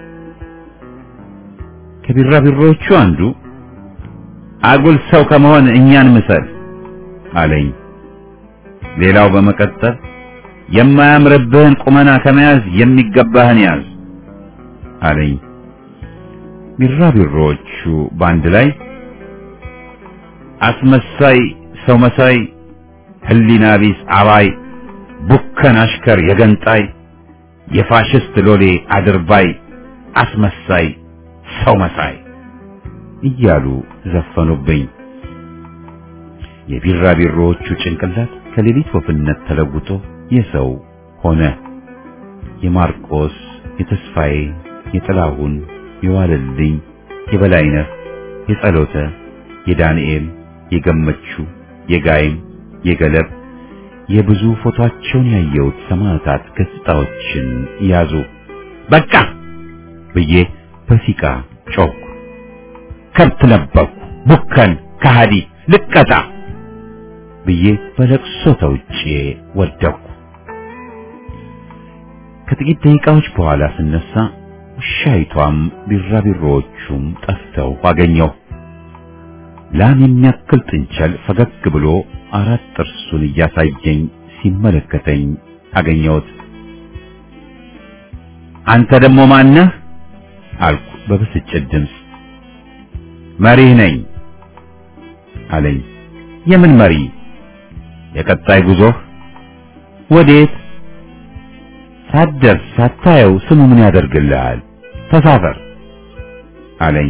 ከቢራቢሮዎቹ አንዱ አጉል ሰው ከመሆን እኛን ምሰል አለኝ። ሌላው በመቀጠል የማያምርብህን ቁመና ከመያዝ የሚገባህን ያዝ አለኝ። ቢራቢሮዎቹ በአንድ ላይ አስመሳይ፣ ሰው መሳይ፣ ህሊና ቢስ አባይ፣ ቡከን አሽከር የገንጣይ፣ የፋሽስት ሎሌ አድርባይ፣ አስመሳይ፣ ሰው መሳይ እያሉ ዘፈኑብኝ። የቢራቢሮዎቹ ጭንቅላት ከሌሊት ወፍነት ተለውጦ የሰው ሆነ። የማርቆስ፣ የተስፋዬ፣ የጥላሁን፣ የዋለልኝ፣ የበላይነህ፣ የጸሎተ፣ የዳንኤል፣ የገመቹ፣ የጋይም፣ የገለብ የብዙ ፎቶአቸውን ያየሁት ሰማዕታት ገጽታዎችን ያዙ። በቃ ብዬ በሲቃ ጮኩ። ከብት ነበርኩ፣ ቡከን፣ ከሃዲ፣ ልቀጣ ብዬ በለቅሶ ተውጬ ወደቅኩ። ከጥቂት ደቂቃዎች በኋላ ስነሳ ውሻይቷም ቢራቢሮዎቹም ጠፍተው አገኘው። ላም የሚያክል ጥንቸል ፈገግ ብሎ አራት ጥርሱን እያሳየኝ ሲመለከተኝ አገኘሁት። አንተ ደግሞ ማነህ? አልኩ በብስጭት ድምፅ። መሪህ ነኝ አለኝ። የምን መሪ? የቀጣይ ጉዞህ ወዴት? ሳትደርስ ሳታየው ስሙ ምን ያደርግልሃል? ተሳፈር አለኝ።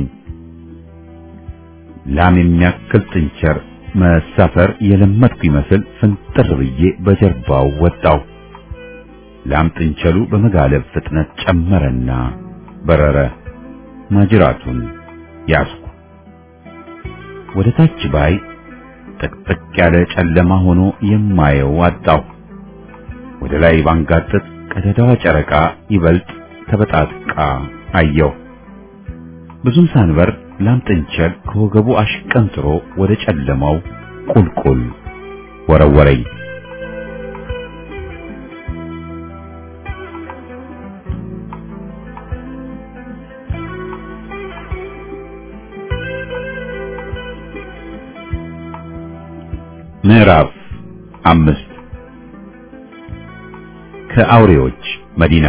ላም የሚያክል ጥንቸር መሳፈር የለመድኩ ይመስል ፍንጥር ብዬ በጀርባው ወጣው። ላም ጥንቸሉ በመጋለብ ፍጥነት ጨመረና በረረ። ማጅራቱን ያዝኩ። ወደ ታች ባይ ጥቅጥቅ ያለ ጨለማ ሆኖ የማየው አጣው። ወደ ላይ ባንጋጥጥ ቀደዳዋ ጨረቃ ይበልጥ ተበጣጥቃ አየው። ብዙም ሳንበር ላም ጥንቸል ከወገቡ አሽቀንጥሮ ወደ ጨለማው ቁልቁል ወረወረኝ። ምዕራፍ አምስት ከአውሬዎች መዲና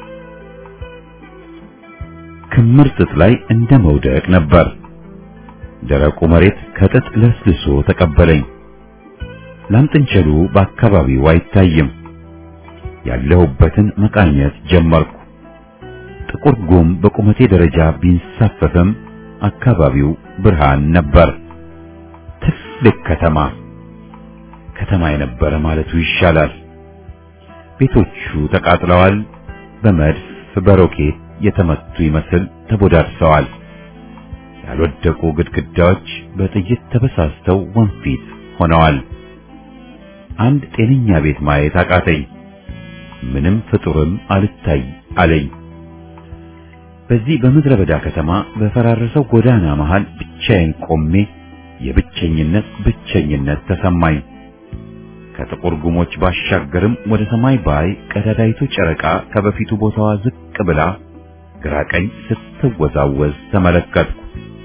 ክምር ጥጥ ላይ እንደ መውደቅ ነበር። ደረቁ መሬት ከጥጥ ለስልሶ ተቀበለኝ። ላምጥንቸሉ በአካባቢው አይታይም። ያለሁበትን መቃኘት ጀመርኩ። ጥቁር ጉም በቁመቴ ደረጃ ቢንሳፈፍም አካባቢው ብርሃን ነበር። ትልቅ ከተማ ከተማ የነበረ ማለቱ ይሻላል። ቤቶቹ ተቃጥለዋል። በመድፍ በሮኬት የተመቱ ይመስል ተቦዳድሰዋል። ያልወደቁ ግድግዳዎች በጥይት ተበሳስተው ወንፊት ሆነዋል። አንድ ጤነኛ ቤት ማየት አቃተኝ። ምንም ፍጡርም አልታይ አለኝ። በዚህ በምድረ በዳ ከተማ በፈራረሰው ጎዳና መሃል ብቻዬን ቆሜ የብቸኝነት ብቸኝነት ተሰማኝ። ከጥቁር ጉሞች ባሻገርም ወደ ሰማይ ባይ ቀዳዳይቱ ጨረቃ ከበፊቱ ቦታዋ ዝቅ ብላ ግራ ቀኝ ስትወዛወዝ ተመለከትኩ።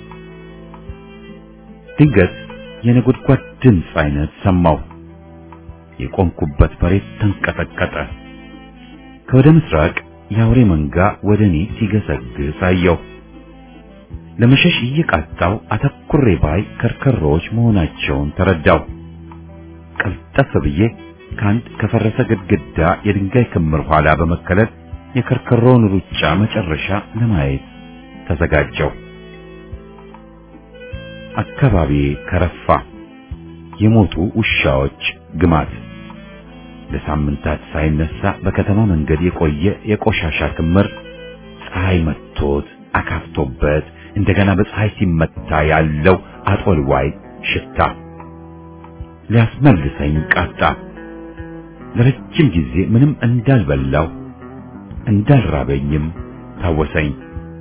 ድንገት የነጎድጓድ ድምፅ አይነት ሰማሁ። የቆምኩበት መሬት ተንቀጠቀጠ። ከወደ ምስራቅ የአውሬ መንጋ ወደ እኔ ሲገሰግስ አየሁ። ለመሸሽ እየቃጣው አተኩሬ ባይ ከርከሮዎች መሆናቸውን ተረዳሁ። ቀልጠፍ ብዬ ከአንድ ከፈረሰ ግድግዳ የድንጋይ ክምር ኋላ በመከለል የከርከሮውን ሩጫ መጨረሻ ለማየት ተዘጋጀው። አካባቢ ከረፋ። የሞቱ ውሻዎች ግማት ለሳምንታት ሳይነሳ በከተማ መንገድ የቆየ የቆሻሻ ክምር ፀሐይ መጥቶት አካፍቶበት እንደገና በፀሐይ ሲመታ ያለው አጦልዋይ ሽታ ሊያስመልሰኝ ቃጣ። ለረጅም ጊዜ ምንም እንዳልበላው እንዳልራበኝም ታወሰኝ።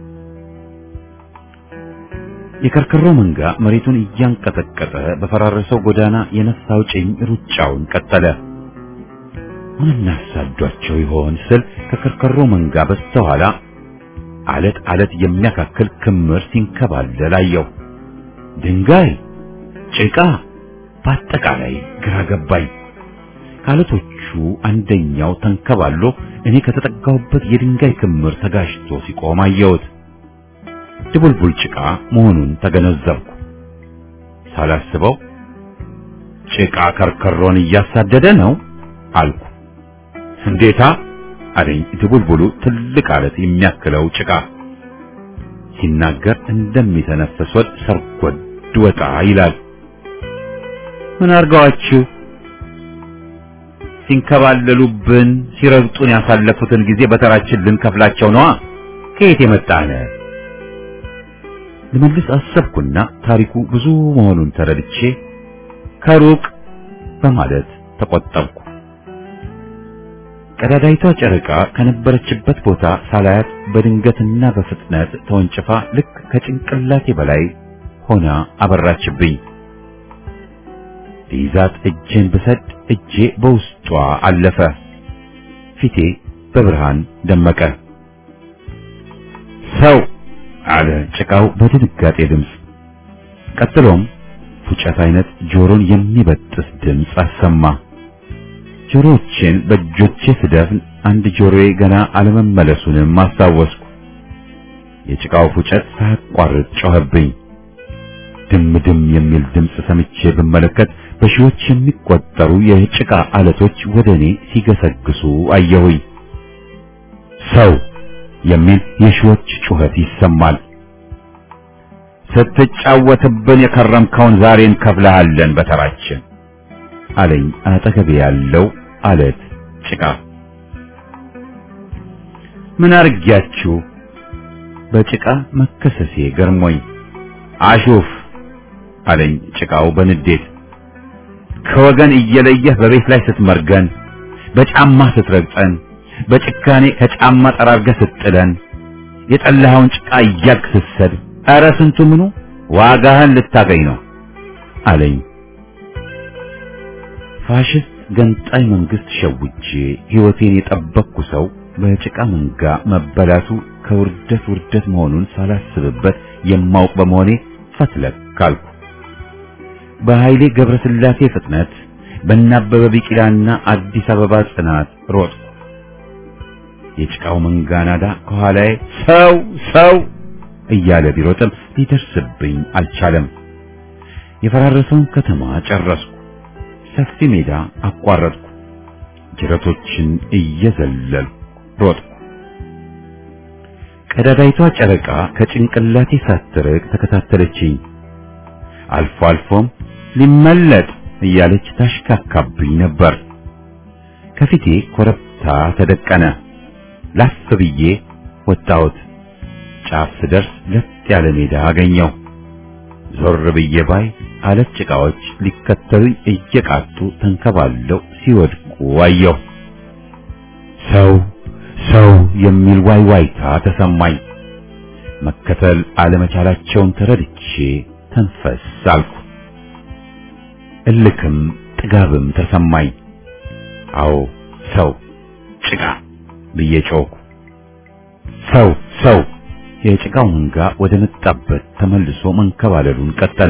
የከርከሮ መንጋ መሬቱን እያንቀጠቀጠ በፈራረሰው ጎዳና የነፍስ አውጭኝ ሩጫውን ቀጠለ። ምን አሳዷቸው ይሆን ስል ከከርከሮ መንጋ በስተኋላ አለት አለት የሚያካክል ክምር ሲንከባለል አየሁ። ድንጋይ፣ ጭቃ፣ በአጠቃላይ ግራ ገባኝ። ከአለቶቹ አንደኛው ተንከባሎ እኔ ከተጠጋሁበት የድንጋይ ክምር ተጋጭቶ ሲቆም አየሁት። ድቡልቡል ጭቃ መሆኑን ተገነዘብኩ። ሳላስበው ጭቃ ከርከሮን እያሳደደ ነው አልኩ። እንዴታ አለኝ ድቡልቡሉ ትልቅ አለት የሚያክለው ጭቃ ሲናገር እንደሚተነፈስ ወድ ሰርጎድ ወጣ ይላል። ምን አርጋዋችሁ? ሲንከባለሉብን ሲረግጡን ያሳለፉትን ጊዜ በተራችን ልንከፍላቸው ነዋ። ከየት የመጣነ? ልመልስ አሰብኩና ታሪኩ ብዙ መሆኑን ተረድቼ ከሩቅ በማለት ተቆጠብኩ። ቀዳዳይቷ ጨረቃ ከነበረችበት ቦታ ሳላያት በድንገትና በፍጥነት ተወንጭፋ ልክ ከጭንቅላቴ በላይ ሆና አበራችብኝ። ሊይዛት እጄን ብሰድ እጄ በውስጧ አለፈ። ፊቴ በብርሃን ደመቀ። ሰው አለ ጭቃው በድንጋጤ ድምፅ። ቀጥሎም ፉጨት አይነት ጆሮን የሚበጥስ ድምፅ አሰማ። ጆሮቼን በእጆቼ ስደፍን አንድ ጆሮዬ ገና አለመመለሱንም አስታወስኩ። የጭቃው ፉጨት ሳያቋርጥ ጮኸብኝ። ድም ድም የሚል ድምፅ ሰምቼ ብመለከት በሺዎች የሚቆጠሩ የጭቃ አለቶች ወደ እኔ ሲገሰግሱ አየሁኝ። ሰው የሚል የሺዎች ጩኸት ይሰማል። ስትጫወትብን የከረምከውን ዛሬ እንከፍልሃለን በተራችን አለኝ አጠገቤ ያለው አለት ጭቃ። ምን አርጊያችሁ? በጭቃ መከሰሴ ገርሞኝ አሹፍ አለኝ ጭቃው በንዴት ከወገን እየለየህ በቤት ላይ ስትመርገን፣ በጫማ ስትረግጠን፣ በጭካኔ ከጫማ ጠራርገህ ስትጥለን፣ የጠላኸውን ጭቃ እያልክ ስትሰድ፣ ኧረ ስንቱ ምኑ ዋጋህን ልታገኝ ነው አለኝ። ፋሽስት ገንጣይ መንግስት ሸውጄ ሕይወቴን የጠበቅኩ ሰው በጭቃ መንጋ መበላቱ ከውርደት ውርደት መሆኑን ሳላስብበት የማውቅ በመሆኔ ፈትለክ ካልኩ። በኃይሌ ገብረስላሴ ፍጥነት በእናበበ ቢቂላና አዲስ አበባ ጽናት ሮጥኩ። የጭቃው መንጋ ናዳ ከኋላዬ ሰው ሰው እያለ ቢሮጥም ሊደርስብኝ አልቻለም። የፈራረሰውን ከተማ ጨረስኩ። ሰፊ ሜዳ አቋረጥኩ። ጅረቶችን እየዘለልኩ ሮጥኩ። ቀዳዳይቷ ጨረቃ ከጭንቅላቴ ሳትርቅ ተከታተለችኝ። አልፎ አልፎም ሊመለጥ እያለች ታሽካካብኝ ነበር። ከፊቴ ኮረብታ ተደቀነ። ላፍ ብዬ ወጣሁት። ጫፍ ስደርስ ለጥ ያለ ሜዳ አገኘው። ዞር ብዬ ባይ አለት ጭቃዎች ሊከተሉኝ እየቃጡ ተንከባለው ሲወድቁ አየሁ። ሰው ሰው የሚል ዋይዋይታ ተሰማኝ። መከተል አለመቻላቸውን ተረድቼ ተንፈስ አልኩ። እልክም ጥጋብም ተሰማኝ። አዎ ሰው ጭቃ ብዬ ጮኩ። ሰው ሰው የጭቃው መንጋ ወደ መጣበት ተመልሶ መንከባለሉን ቀጠለ።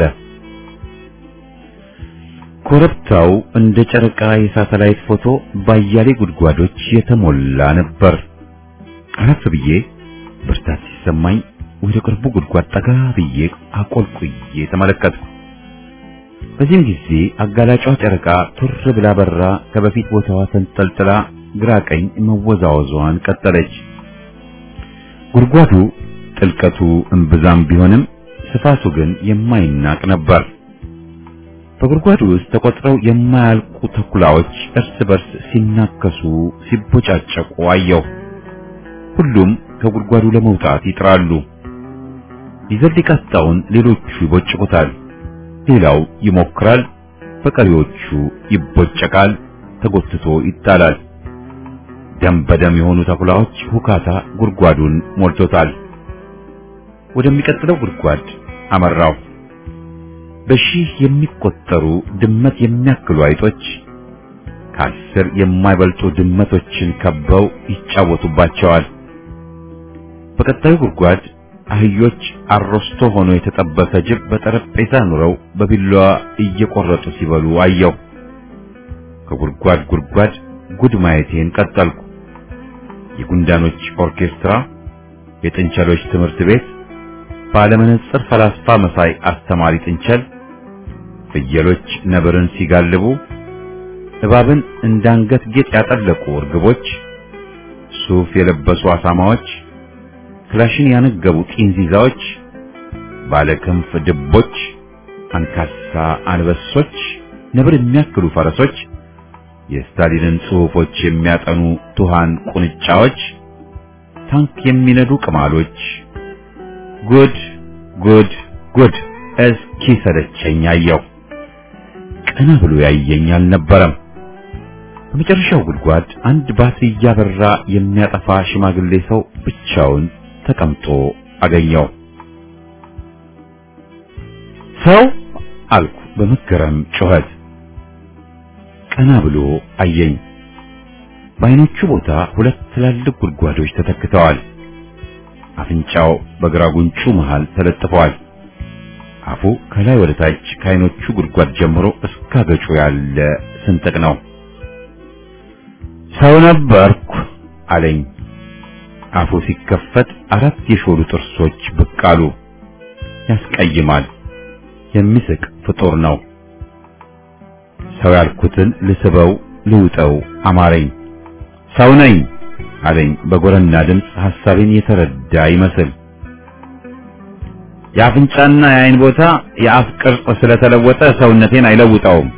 ኮረብታው እንደ ጨረቃ የሳተላይት ፎቶ ባያሌ ጉድጓዶች የተሞላ ነበር። አረፍ ብዬ ብርታት ሲሰማኝ ወደ ቅርቡ ጉድጓድ ጠጋ ብዬ አቆልቁዬ ተመለከትኩ። በዚህም ጊዜ አጋላጯ ጨረቃ ቱር ብላ በራ ከበፊት ቦታዋ ተንጠልጥላ ግራ ቀኝ መወዛወዟን ቀጠለች። ጉድጓዱ ጥልቀቱ እምብዛም ቢሆንም ስፋቱ ግን የማይናቅ ነበር። በጉድጓዱ ውስጥ ተቆጥረው የማያልቁ ተኩላዎች እርስ በርስ ሲናከሱ ሲቦጫጨቁ አየሁ። ሁሉም ከጉድጓዱ ለመውጣት ይጥራሉ። ይዘል የቃጣውን ሌሎቹ ይቦጭቁታል፣ ሌላው ይሞክራል፣ በቀሪዎቹ ይቦጨቃል፣ ተጎትቶ ይጣላል። ደም በደም የሆኑ ተኩላዎች ሁካታ ጉድጓዱን ሞልቶታል። ወደሚቀጥለው ጉድጓድ አመራው። በሺህ የሚቆጠሩ ድመት የሚያክሉ አይጦች ከአስር የማይበልጡ ድመቶችን ከበው ይጫወቱባቸዋል። በቀጣዩ ጉድጓድ አህዮች አሮስቶ ሆኖ የተጠበሰ ጅብ በጠረጴዛ ኑረው በቢላዋ እየቆረጡ ሲበሉ አየሁ። ከጉድጓድ ጉድጓድ ጉድ ማየቴን ቀጠልኩ። የጉንዳኖች ኦርኬስትራ፣ የጥንቸሎች ትምህርት ቤት፣ ባለመነጽር ፈላስፋ መሳይ አስተማሪ ጥንቸል፣ ፍየሎች ነብርን ሲጋልቡ፣ እባብን እንዳንገት ጌጥ ያጠለቁ እርግቦች፣ ሱፍ የለበሱ አሳማዎች፣ ክላሽን ያነገቡ ጢንዚዛዎች፣ ባለክንፍ ድቦች፣ አንካሳ አንበሶች፣ ነብር የሚያክሉ ፈረሶች፣ የስታሊንን ጽሑፎች የሚያጠኑ ቱሃን ቁንጫዎች፣ ታንክ የሚነዱ ቅማሎች፣ ጉድ ጉድ ጉድ እስኪ ሰለቸኝ አየሁ። ቀና ብሎ ያየኝ አልነበረም። በመጨረሻው ጉድጓድ አንድ ባትሪ እያበራ የሚያጠፋ ሽማግሌ ሰው ብቻውን ተቀምጦ አገኘው። ሰው አልኩ በመገረም ጩኸት። ቀና ብሎ አየኝ። በዓይኖቹ ቦታ ሁለት ትላልቅ ጉድጓዶች ተተክተዋል። አፍንጫው በግራ ጉንጩ መሃል ተለጥፈዋል። አፉ ከላይ ወደ ታች ከዓይኖቹ ጉድጓድ ጀምሮ እስከ አገጩ ያለ ስንጥቅ ነው። ሰው ነበርኩ አለኝ። አፉ ሲከፈት አራት የሾሉ ጥርሶች ብቅ አሉ። ያስቀይማል። የሚስቅ ፍጡር ነው። ሰው ያልኩትን ልስበው ልውጠው አማረኝ። ሰው ነኝ አለኝ በጎረና ድምፅ ሐሳቤን የተረዳ ይመስል። የአፍንጫና የዓይን ቦታ የአፍ ቅርጽ ስለተለወጠ ሰውነቴን አይለውጠውም።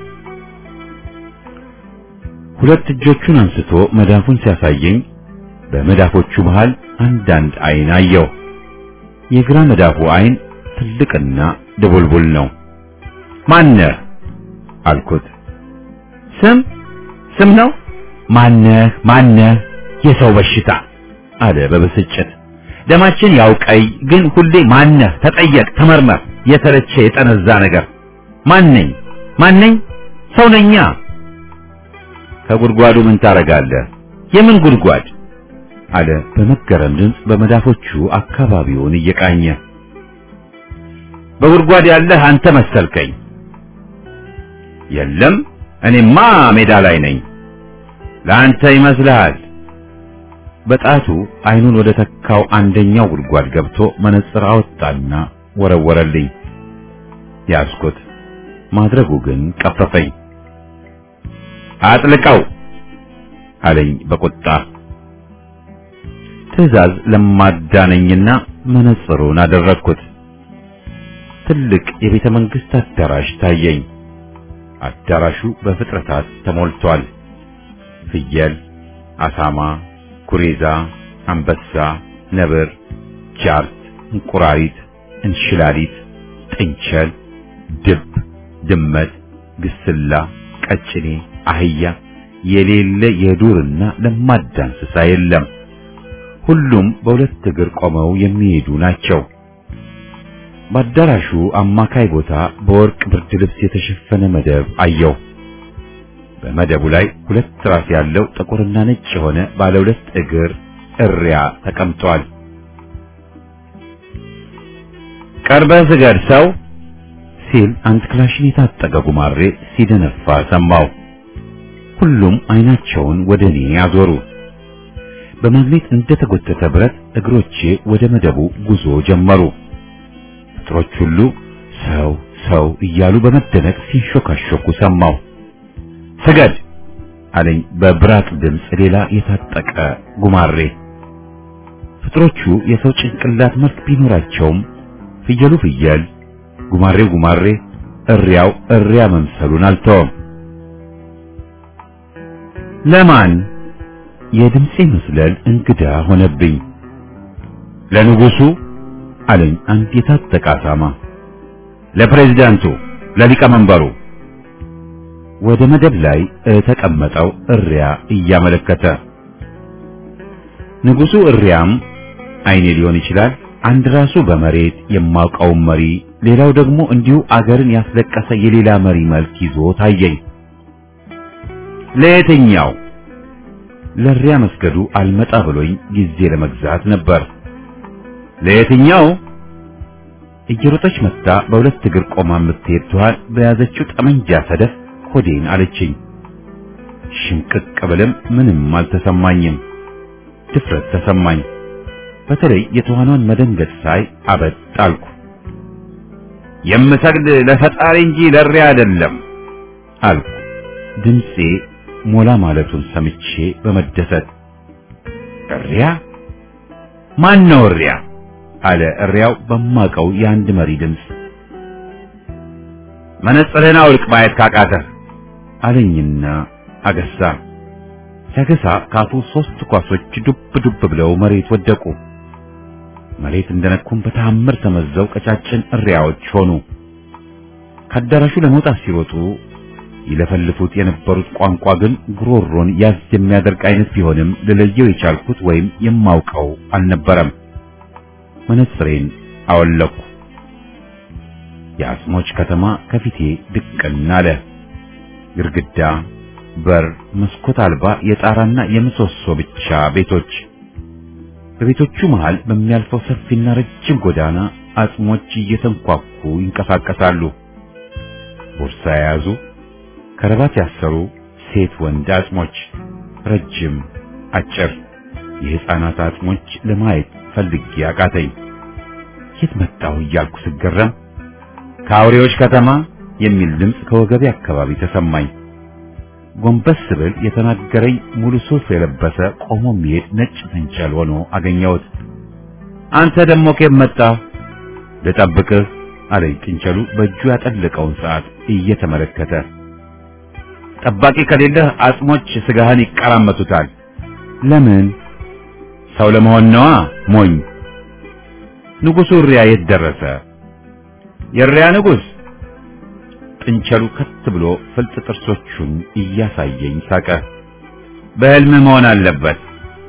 ሁለት እጆቹን አንስቶ መዳፉን ሲያሳየኝ በመዳፎቹ መሃል አንዳንድ ዓይን አየሁ። የግራ መዳፉ ዓይን ትልቅና ድቡልቡል ነው። ማነህ አልኩት። ስም ስም ነው? ማነህ ማነህ? የሰው በሽታ አለ በብስጭት። ደማችን ያው ቀይ፣ ግን ሁሌ ማነህ ተጠየቅ፣ ተመርመር። የተለቸ የጠነዛ ነገር ማነኝ ማነኝ? ሰው ነኛ። ከጉድጓዱ ምን ታረጋለህ? የምን ጉድጓድ? አለ በመገረም ድምፅ በመዳፎቹ አካባቢውን እየቃኘ። በጉድጓድ ያለህ አንተ መሰልከኝ። የለም እኔማ ሜዳ ላይ ነኝ። ለአንተ ይመስልሃል። በጣቱ አይኑን ወደ ተካው አንደኛው ጉድጓድ ገብቶ መነጽር አወጣና ወረወረልኝ። ያዝኩት። ማድረጉ ግን ቀፈፈኝ። አጥልቀው አለኝ በቁጣ። ትዕዛዝ ለማዳነኝና መነጽሩን አደረግኩት። ትልቅ የቤተ መንግስት አዳራሽ ታየኝ። አዳራሹ በፍጥረታት ተሞልቷል። ፍየል፣ አሳማ፣ ኩሬዛ፣ አንበሳ፣ ነብር፣ ጃርት፣ እንቁራሪት፣ እንሽላሊት፣ ጥንቸል፣ ድብ፣ ድመት፣ ግስላ፣ ቀጭኔ፣ አህያ የሌለ የዱርና ለማዳ እንስሳ የለም። ሁሉም በሁለት እግር ቆመው የሚሄዱ ናቸው። በአዳራሹ አማካይ ቦታ በወርቅ ብርድ ልብስ የተሸፈነ መደብ አየው። በመደቡ ላይ ሁለት ራስ ያለው ጥቁርና ነጭ የሆነ ባለ ሁለት እግር እሪያ ተቀምጧል። ቀርበህ ስገድ ሰው ሲል አንድ ክላሽን የታጠቀ ጉማሬ ሲደነፋ ሰማው። ሁሉም አይናቸውን ወደ እኔ አዞሩ። በማግኔት እንደተጎተተ ብረት እግሮቼ ወደ መደቡ ጉዞ ጀመሩ። ፍጥሮች ሁሉ ሰው ሰው እያሉ በመደነቅ ሲንሾካሾኩ ሰማው። ስገድ አለኝ በብራቅ ድምፅ ሌላ የታጠቀ ጉማሬ። ፍጥሮቹ የሰው ጭንቅላት መልክ ቢኖራቸውም ፍየሉ ፍየል፣ ጉማሬው ጉማሬ፣ እሪያው እሪያ መምሰሉን አልተወም። ለማን የድምፄ መስለል እንግዳ ሆነብኝ። ለንጉሱ አለኝ አንድ የታጠቀ አሳማ። ለፕሬዝዳንቱ፣ ለሊቀመንበሩ ወደ መደብ ላይ ተቀመጠው እሪያ እያመለከተ ንጉሱ እሪያም አይኔ ሊሆን ይችላል አንድ ራሱ በመሬት የማውቀውን መሪ ሌላው ደግሞ እንዲሁ አገርን ያስለቀሰ የሌላ መሪ መልክ ይዞ ታየኝ። ለየትኛው ለእሪያ መስገዱ አልመጣ ብሎኝ ጊዜ ለመግዛት ነበር። ለየትኛው እየሮጠች መጣ በሁለት እግር ቆማ የምትሄድ ትኋን በያዘችው ጠመንጃ ሰደፍ ሆዴን አለችኝ። ሽምቅቅ ብልም ምንም አልተሰማኝም። ድፍረት ተሰማኝ። በተለይ የተዋኗን መደንገጥ ሳይ አበጥ አልኩ። የምሰግድ ለፈጣሪ እንጂ ለእሪያ አይደለም አልኩ። ድምፄ ሞላ ማለቱን ሰምቼ በመደሰት እሪያ ማን ነው እሪያ? አለ እሪያው በማቀው የአንድ መሪ ድምፅ። መነጽርህን አውልቅ ማየት ካቃተህ አለኝና አገሳ። ሲያገሳ ካፉ ሶስት ኳሶች ዱብ ዱብ ብለው መሬት ወደቁ። መሬት እንደነኩም በተአምር ተመዘው ቀጫጭን እሪያዎች ሆኑ። ከአዳራሹ ለመውጣት ሲሮጡ ይለፈልፉት የነበሩት ቋንቋ ግን ጉሮሮን ያዝ የሚያደርግ አይነት ቢሆንም ልለየው የቻልኩት ወይም የማውቀው አልነበረም። መነጽሬን አወለኩ። የአጽሞች ከተማ ከፊቴ ድቅን አለ። ግድግዳ፣ በር፣ መስኮት አልባ የጣራና የምሰሶ ብቻ ቤቶች። በቤቶቹ መሃል በሚያልፈው ሰፊና ረጅም ጎዳና አጽሞች እየተንኳኩ ይንቀሳቀሳሉ። ቦርሳ የያዙ ከረባት ያሰሩ ሴት ወንድ አጽሞች፣ ረጅም፣ አጭር የሕፃናት አጽሞች ለማየት ፈልጌ አቃተኝ። የት መጣሁ እያልኩ ስገረም ከአውሬዎች ከተማ የሚል ድምፅ ከወገቤ አካባቢ ተሰማኝ። ጎንበስ ብል የተናገረኝ ሙሉ ሱፍ የለበሰ ቆሞ የሚሄድ ነጭ ጥንቸል ሆኖ አገኘሁት። አንተ ደሞ ከየት መጣህ? ልጠብቅህ አለኝ ጥንቸሉ በእጁ ያጠለቀውን ሰዓት እየተመለከተ። ጠባቂ ከሌለህ አጽሞች ስጋህን ይቀራመቱታል። ለምን? ሰው ለመሆን ነዋ ሞኝ። ንጉሡ እሪያ የት ደረሰ? የእሪያ ንጉሥ ጥንቸሉ ከት ብሎ ፍልጥ ጥርሶቹን እያሳየኝ ሳቀ። በሕልም መሆን አለበት።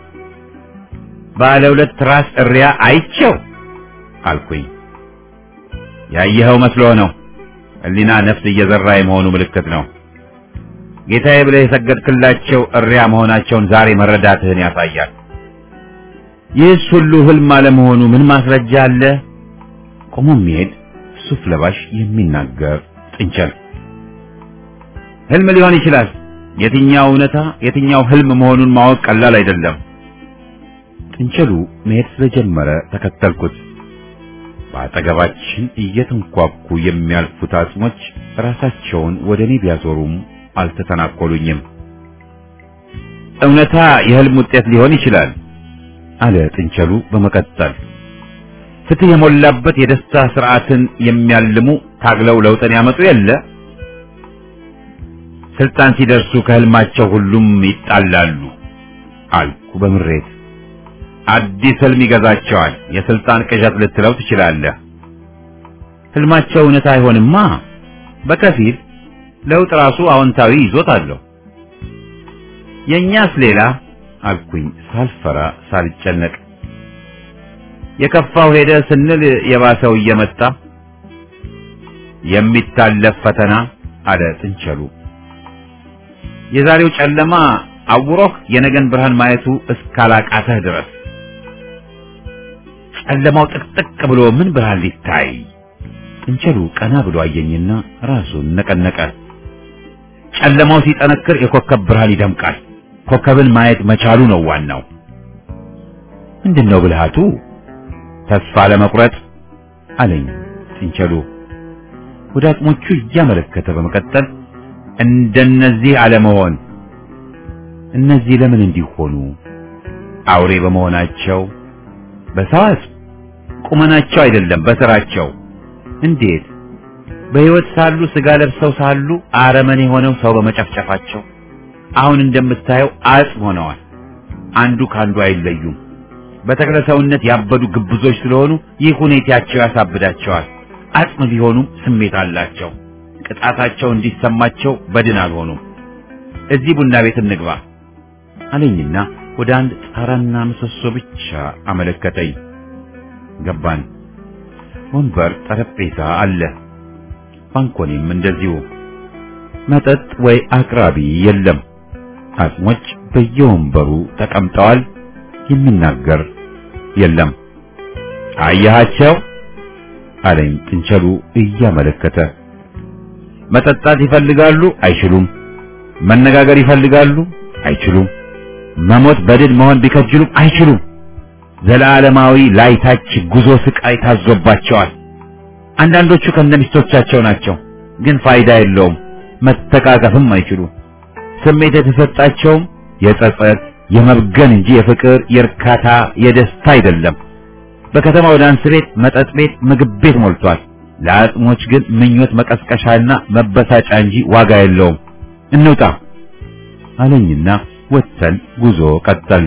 ባለ ሁለት ራስ እሪያ አይቼው አልኩኝ። ያየኸው መስሎ ነው። ሕሊና ነፍስ እየዘራ የመሆኑ ምልክት ነው። ጌታዬ ብለህ የሰገድክላቸው እሪያ መሆናቸውን ዛሬ መረዳትህን ያሳያል። ይህስ ሁሉ ሕልም አለመሆኑ ምን ማስረጃ አለ? ቆሞ የሚሄድ ሱፍ ለባሽ የሚናገር ጥንቸል ሕልም ሊሆን ይችላል። የትኛው እውነታ የትኛው ሕልም መሆኑን ማወቅ ቀላል አይደለም። ጥንቸሉ መሄድ ስለጀመረ ተከተልኩት። በአጠገባችን እየተንኳኩ የሚያልፉት አጽሞች ራሳቸውን ወደ እኔ ቢያዞሩም አልተተናኮሉኝም። እውነታ የሕልም ውጤት ሊሆን ይችላል አለ ጥንቸሉ በመቀጠል ፍትህ የሞላበት የደስታ ስርዓትን የሚያልሙ ታግለው ለውጥን ያመጡ የለ ስልጣን ሲደርሱ ከህልማቸው ሁሉም ይጣላሉ አልኩ በምሬት። አዲስ ህልም ይገዛቸዋል። የስልጣን ቅዠት ልትለው ትችላለህ። ህልማቸው እውነት አይሆንማ። በከፊል ለውጥ ራሱ አዎንታዊ ይዞት አለው። የእኛስ ሌላ አልኩኝ ሳልፈራ ሳልጨነቅ። የከፋው ሄደ ስንል የባሰው እየመጣ የሚታለፍ ፈተና አለ ጥንቸሉ። የዛሬው ጨለማ አውሮህ የነገን ብርሃን ማየቱ እስካላቃተህ ድረስ ጨለማው ጥቅጥቅ ብሎ ምን ብርሃን ሊታይ? ጥንቸሉ ቀና ብሎ አየኝና ራሱን ነቀነቀ። ጨለማው ሲጠነክር የኮከብ ብርሃን ይደምቃል። ኮከብን ማየት መቻሉ ነው ዋናው። ምንድነው ብልሃቱ? ተስፋ ለመቁረጥ አለኝ ጥንቸሉ ወደ አቅሞቹ እያመለከተ በመቀጠል እንደነዚህ አለመሆን። እነዚህ ለምን እንዲሆኑ? አውሬ በመሆናቸው በሰዋስ ቁመናቸው አይደለም፣ በስራቸው። እንዴት በሕይወት ሳሉ ስጋ ለብሰው ሳሉ አረመኔ ሆነው ሰው በመጨፍጨፋቸው አሁን እንደምታየው አጽም ሆነዋል። አንዱ ካንዱ አይለዩም። በተክለ ሰውነት ያበዱ ግብዞች ስለሆኑ ይህ ሁኔታቸው ያሳብዳቸዋል። አጽም ቢሆኑም ስሜት አላቸው። ቅጣታቸው እንዲሰማቸው በድን አልሆኑም። እዚህ ቡና ቤት እንግባ አለኝና ወደ አንድ ጣራና ምሰሶ ብቻ አመለከተኝ። ገባን። ወንበር፣ ጠረጴዛ አለ። ባንኮኒም እንደዚሁ። መጠጥ ወይ አቅራቢ የለም። አጽሞች በየወንበሩ ተቀምጠዋል። የሚናገር የለም። አያሃቸው አለኝ ጥንቸሉ እያመለከተ። መጠጣት ይፈልጋሉ፣ አይችሉም። መነጋገር ይፈልጋሉ፣ አይችሉም። መሞት በድል መሆን ቢከጅሉም አይችሉም። ዘላለማዊ ላይታች ጉዞ ስቃይ ታዞባቸዋል። አንዳንዶቹ ከነሚስቶቻቸው ናቸው፣ ግን ፋይዳ የለውም። መተቃቀፍም አይችሉም። ስሜት የተሰጣቸውም የጸጸት የመብገን እንጂ የፍቅር፣ የእርካታ፣ የደስታ አይደለም። በከተማው ዳንስ ቤት፣ መጠጥ ቤት፣ ምግብ ቤት ሞልቷል። ለአጽሞች ግን ምኞት መቀስቀሻና መበሳጫ እንጂ ዋጋ የለውም። እንውጣ አለኝና ወጥተን ጉዞ ቀጠል።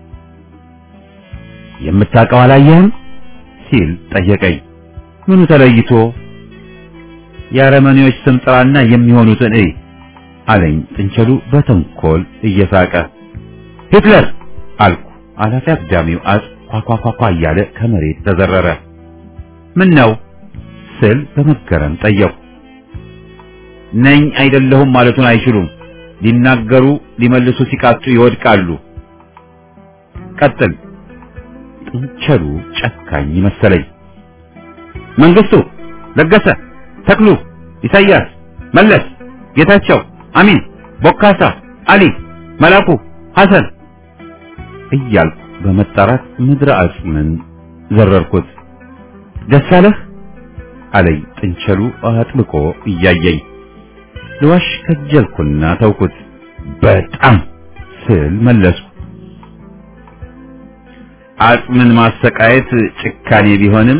የምታውቀው አላየህም ሲል ጠየቀኝ። ምኑ ተለይቶ? የአረመኔዎች ስም ጥራና የሚሆኑትን እይ አለኝ ጥንቸሉ በተንኮል እየሳቀ። ሂትለር አልኩ። አላፊ አግዳሚው አጽ ኳኳኳኳ እያለ ከመሬት ተዘረረ። ምን ነው ስል በመገረም ጠየቁ። ነኝ አይደለሁም ማለቱን አይችሉም። ሊናገሩ ሊመልሱ ሲቃጡ ይወድቃሉ። ቀጥል። ጥንቸሉ ጨካኝ መሰለኝ። መንግስቱ፣ ለገሰ፣ ተክሉ፣ ኢሳያስ፣ መለስ፣ ጌታቸው፣ አሚን፣ ቦካሳ፣ አሊ፣ መላኩ፣ ሐሰን እያልኩ በመጣራት ምድረ አጽምን ዘረርኩት። ደስ አለህ አለኝ ጥንቸሉ አጥብቆ እያየኝ። ልዋሽ ከጀልኩና ተውኩት። በጣም ስል መለስኩ። አጽምን ማሰቃየት ጭካኔ ቢሆንም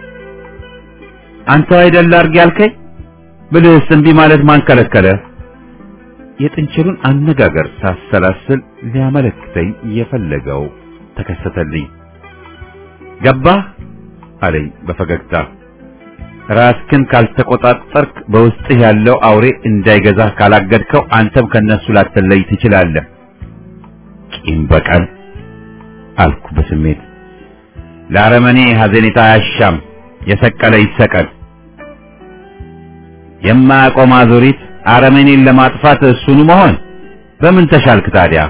አንተ አይደል አድርግ ያልከኝ ብልህስ እምቢ ማለት ማን ከለከለ? የጥንቸሉን አነጋገር ሳሰላስል ሊያመለክተኝ የፈለገው ተከሰተልኝ። ገባህ አለኝ በፈገግታ። ራስክን ካልተቆጣጠርክ በውስጥህ ያለው አውሬ እንዳይገዛህ ካላገድከው አንተም ከነሱ ላትለይ ትችላለህ። ቂም በቀል አልኩ በስሜት። ለአረመኔ ሐዘኔታ አያሻም፣ የሰቀለ ይሰቀል። የማያቆም አዙሪት አረመኔን ለማጥፋት እሱኑ መሆን በምን ተሻልክ ታዲያ?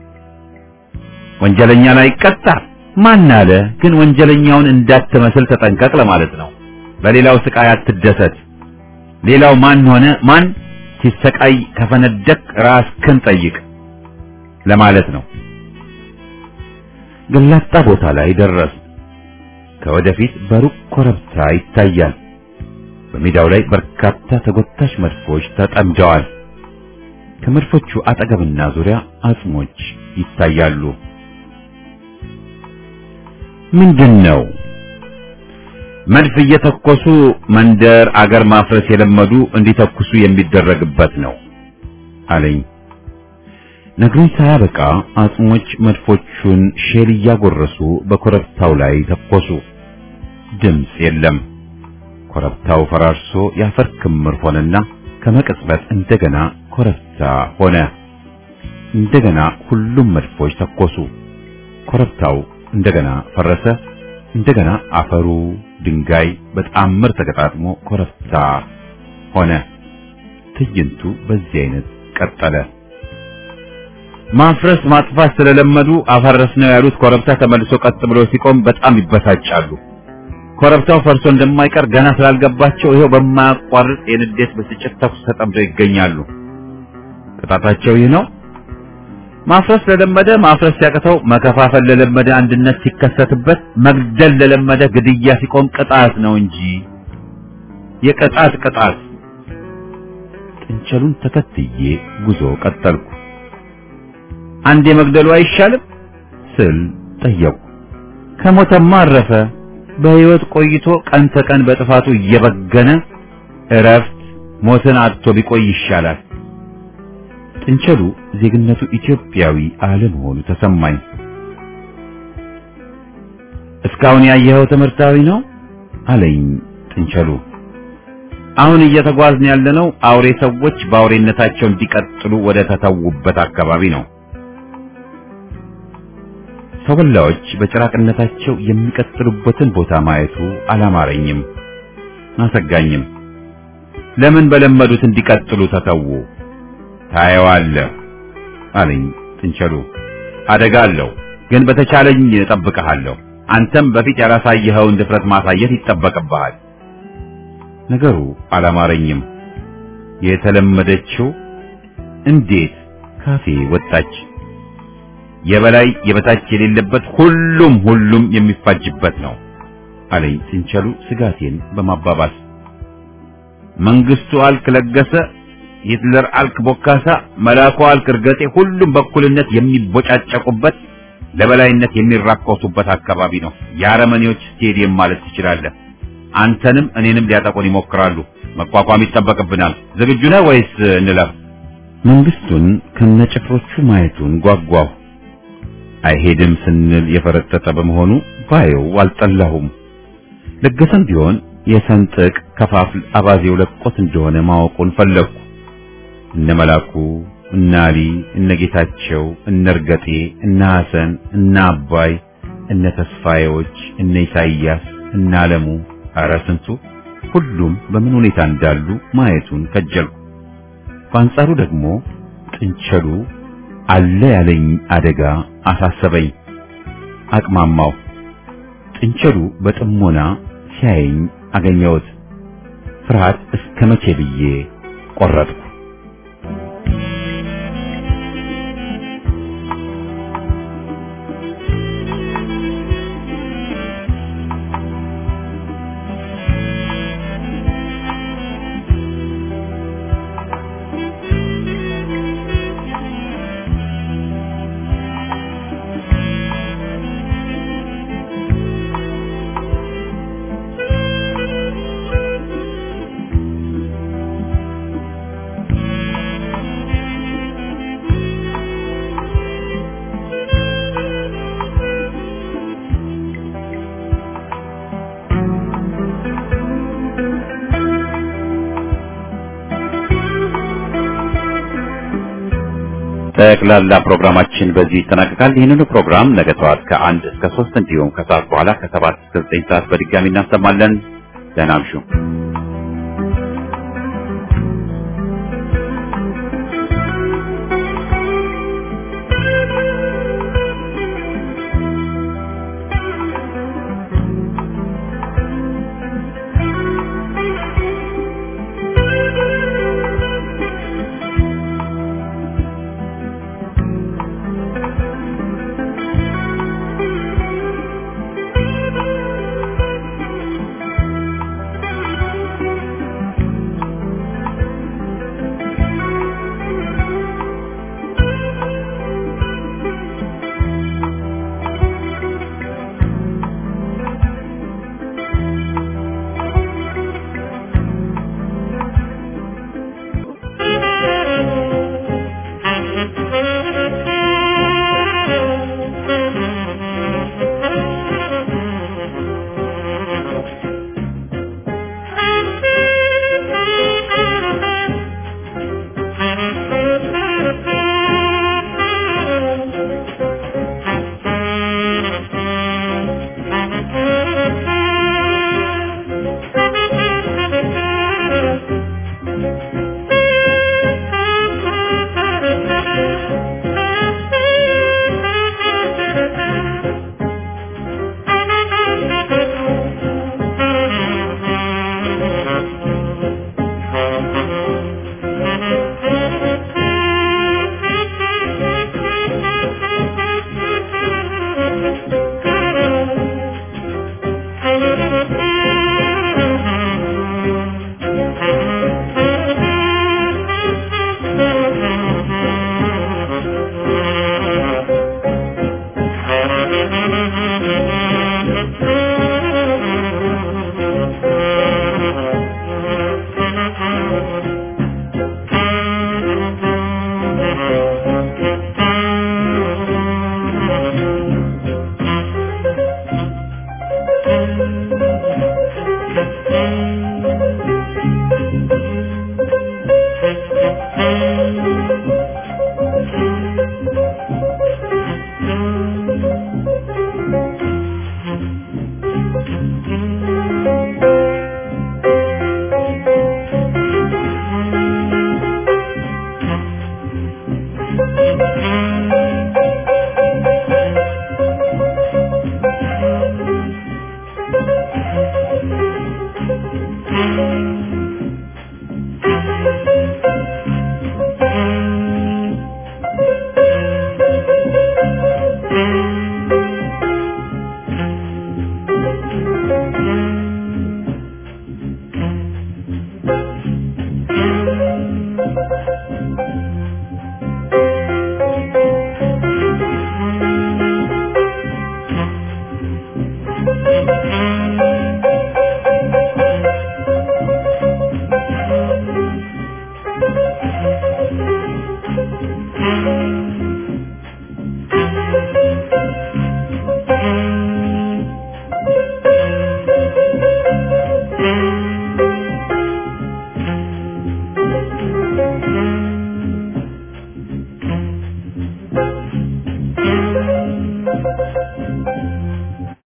ወንጀለኛ ላይ ቀጣ ማን አለ? ግን ወንጀለኛውን እንዳትመስል ተጠንቀቅ ለማለት ነው። በሌላው ስቃይ አትደሰት። ሌላው ማን ሆነ ማን ሲሰቃይ ከፈነደቅ ራስክን ጠይቅ ለማለት ነው። ገላጣ ቦታ ላይ ደረስ። ከወደፊት በሩቅ ኮረብታ ይታያል። በሜዳው ላይ በርካታ ተጎታች መድፎች ተጠምደዋል። ከመድፎቹ አጠገብና ዙሪያ አጽሞች ይታያሉ። ምንድን ነው? መድፍ እየተኮሱ መንደር አገር ማፍረስ የለመዱ እንዲተኩሱ የሚደረግበት ነው አለኝ። ነግሮኝ ሳያበቃ አጽሞች መድፎቹን ሼል እያጎረሱ በኮረብታው ላይ ተኮሱ። ድምፅ የለም። ኮረብታው ፈራርሶ የአፈር ክምር ሆነና ከመቅጽበት እንደገና ኮረብታ ሆነ። እንደገና ሁሉም መድፎች ተኮሱ። ኮረብታው እንደገና ፈረሰ። እንደገና አፈሩ ድንጋይ በጣምር ተገጣጥሞ ኮረብታ ሆነ። ትዕይንቱ በዚህ አይነት ቀጠለ። ማፍረስ ማጥፋት ስለለመዱ አፈረስ ነው ያሉት ኮረብታ ተመልሶ ቀጥ ብሎ ሲቆም በጣም ይበሳጫሉ። ኮረብታው ፈርሶ እንደማይቀር ገና ስላልገባቸው ይሄው በማያቋርጥ የንዴት ብስጭት ተኩስ ተጠምደው ይገኛሉ። ቅጣታቸው ይህ ነው። ማፍረስ ለለመደ ማፍረስ ሲያቅተው፣ መከፋፈል ለለመደ አንድነት ሲከሰትበት፣ መግደል ለለመደ ግድያ ሲቆም ቅጣት ነው እንጂ የቅጣት ቅጣት። ጥንቸሉን ተከትዬ ጉዞ ቀጠልኩ። አንድ የመግደሉ አይሻልም ስል ጠየቁ። ከሞተማ አረፈ። በሕይወት ቆይቶ ቀን ተቀን በጥፋቱ እየበገነ እረፍት ሞትን አጥቶ ቢቆይ ይሻላል። ጥንቸሉ ዜግነቱ ኢትዮጵያዊ አለመሆኑ ተሰማኝ። እስካሁን ያየኸው ትምህርታዊ ነው አለኝ ጥንቸሉ። አሁን እየተጓዝን ያለነው አውሬ ሰዎች በአውሬነታቸው እንዲቀጥሉ ወደ ተተዉበት አካባቢ ነው። ሰው በላዎች በጭራቅነታቸው የሚቀጥሉበትን ቦታ ማየቱ አላማረኝም፣ አሰጋኝም። ለምን በለመዱት እንዲቀጥሉ ተተዉ? ታየዋለህ አለኝ ጥንቸሉ። አደጋ አለው፣ ግን በተቻለኝ እጠብቅሃለሁ። አንተም በፊት ያላሳየኸውን ድፍረት ማሳየት ይጠበቅብሃል። ነገሩ አላማረኝም። የተለመደችው እንዴት ካፌ ወጣች? የበላይ የበታች የሌለበት ሁሉም ሁሉም የሚፋጅበት ነው አለኝ ጥንቸሉ ስጋቴን በማባባስ መንግስቱ አልክ ለገሰ ሂትለር አልክ ቦካሳ፣ መላኩ አልክ እርገጤ፣ ሁሉም በእኩልነት የሚቦጫጨቁበት ለበላይነት የሚራኮሱበት አካባቢ ነው። የአረመኔዎች ስቴዲየም ማለት ትችላለህ። አንተንም እኔንም ሊያጠቁን ይሞክራሉ። መቋቋም ይጠበቅብናል። ዝግጁ ነህ ወይስ እንለፍ? መንግስቱን ከነጭፍሮቹ ማየቱን ጓጓሁ። አይሄድም ስንል የፈረጠጠ በመሆኑ ባየው አልጠላሁም። ለገሰም ቢሆን የሰንጥቅ ከፋፍል አባዜው ለቆት እንደሆነ ማወቁን ፈለግኩ። እነ መላኩ፣ እነ አሊ፣ እነ ጌታቸው፣ እነ እርገጤ፣ እነ ሐሰን፣ እነ አባይ፣ እነ ተስፋዬዎች፣ እነ ኢሳይያስ፣ እነ አለሙ፣ ኧረ ስንቱ ሁሉም በምን ሁኔታ እንዳሉ ማየቱን ከጀልኩ። በአንጻሩ ደግሞ ጥንቸሉ አለ ያለኝ አደጋ አሳሰበኝ። አቅማማው። ጥንቸሉ በጥሞና ሲያየኝ አገኘሁት። ፍርሃት እስከ መቼ ብዬ ቆረጥኩ። ጠቅላላ ፕሮግራማችን በዚህ ይጠናቀቃል። ይህንኑ ፕሮግራም ነገ ጠዋት ከአንድ እስከ ሶስት እንዲሁም ከሰዓት በኋላ ከሰባት እስከ ዘጠኝ ሰዓት በድጋሚ እናሰማለን። ደህና እምሹ።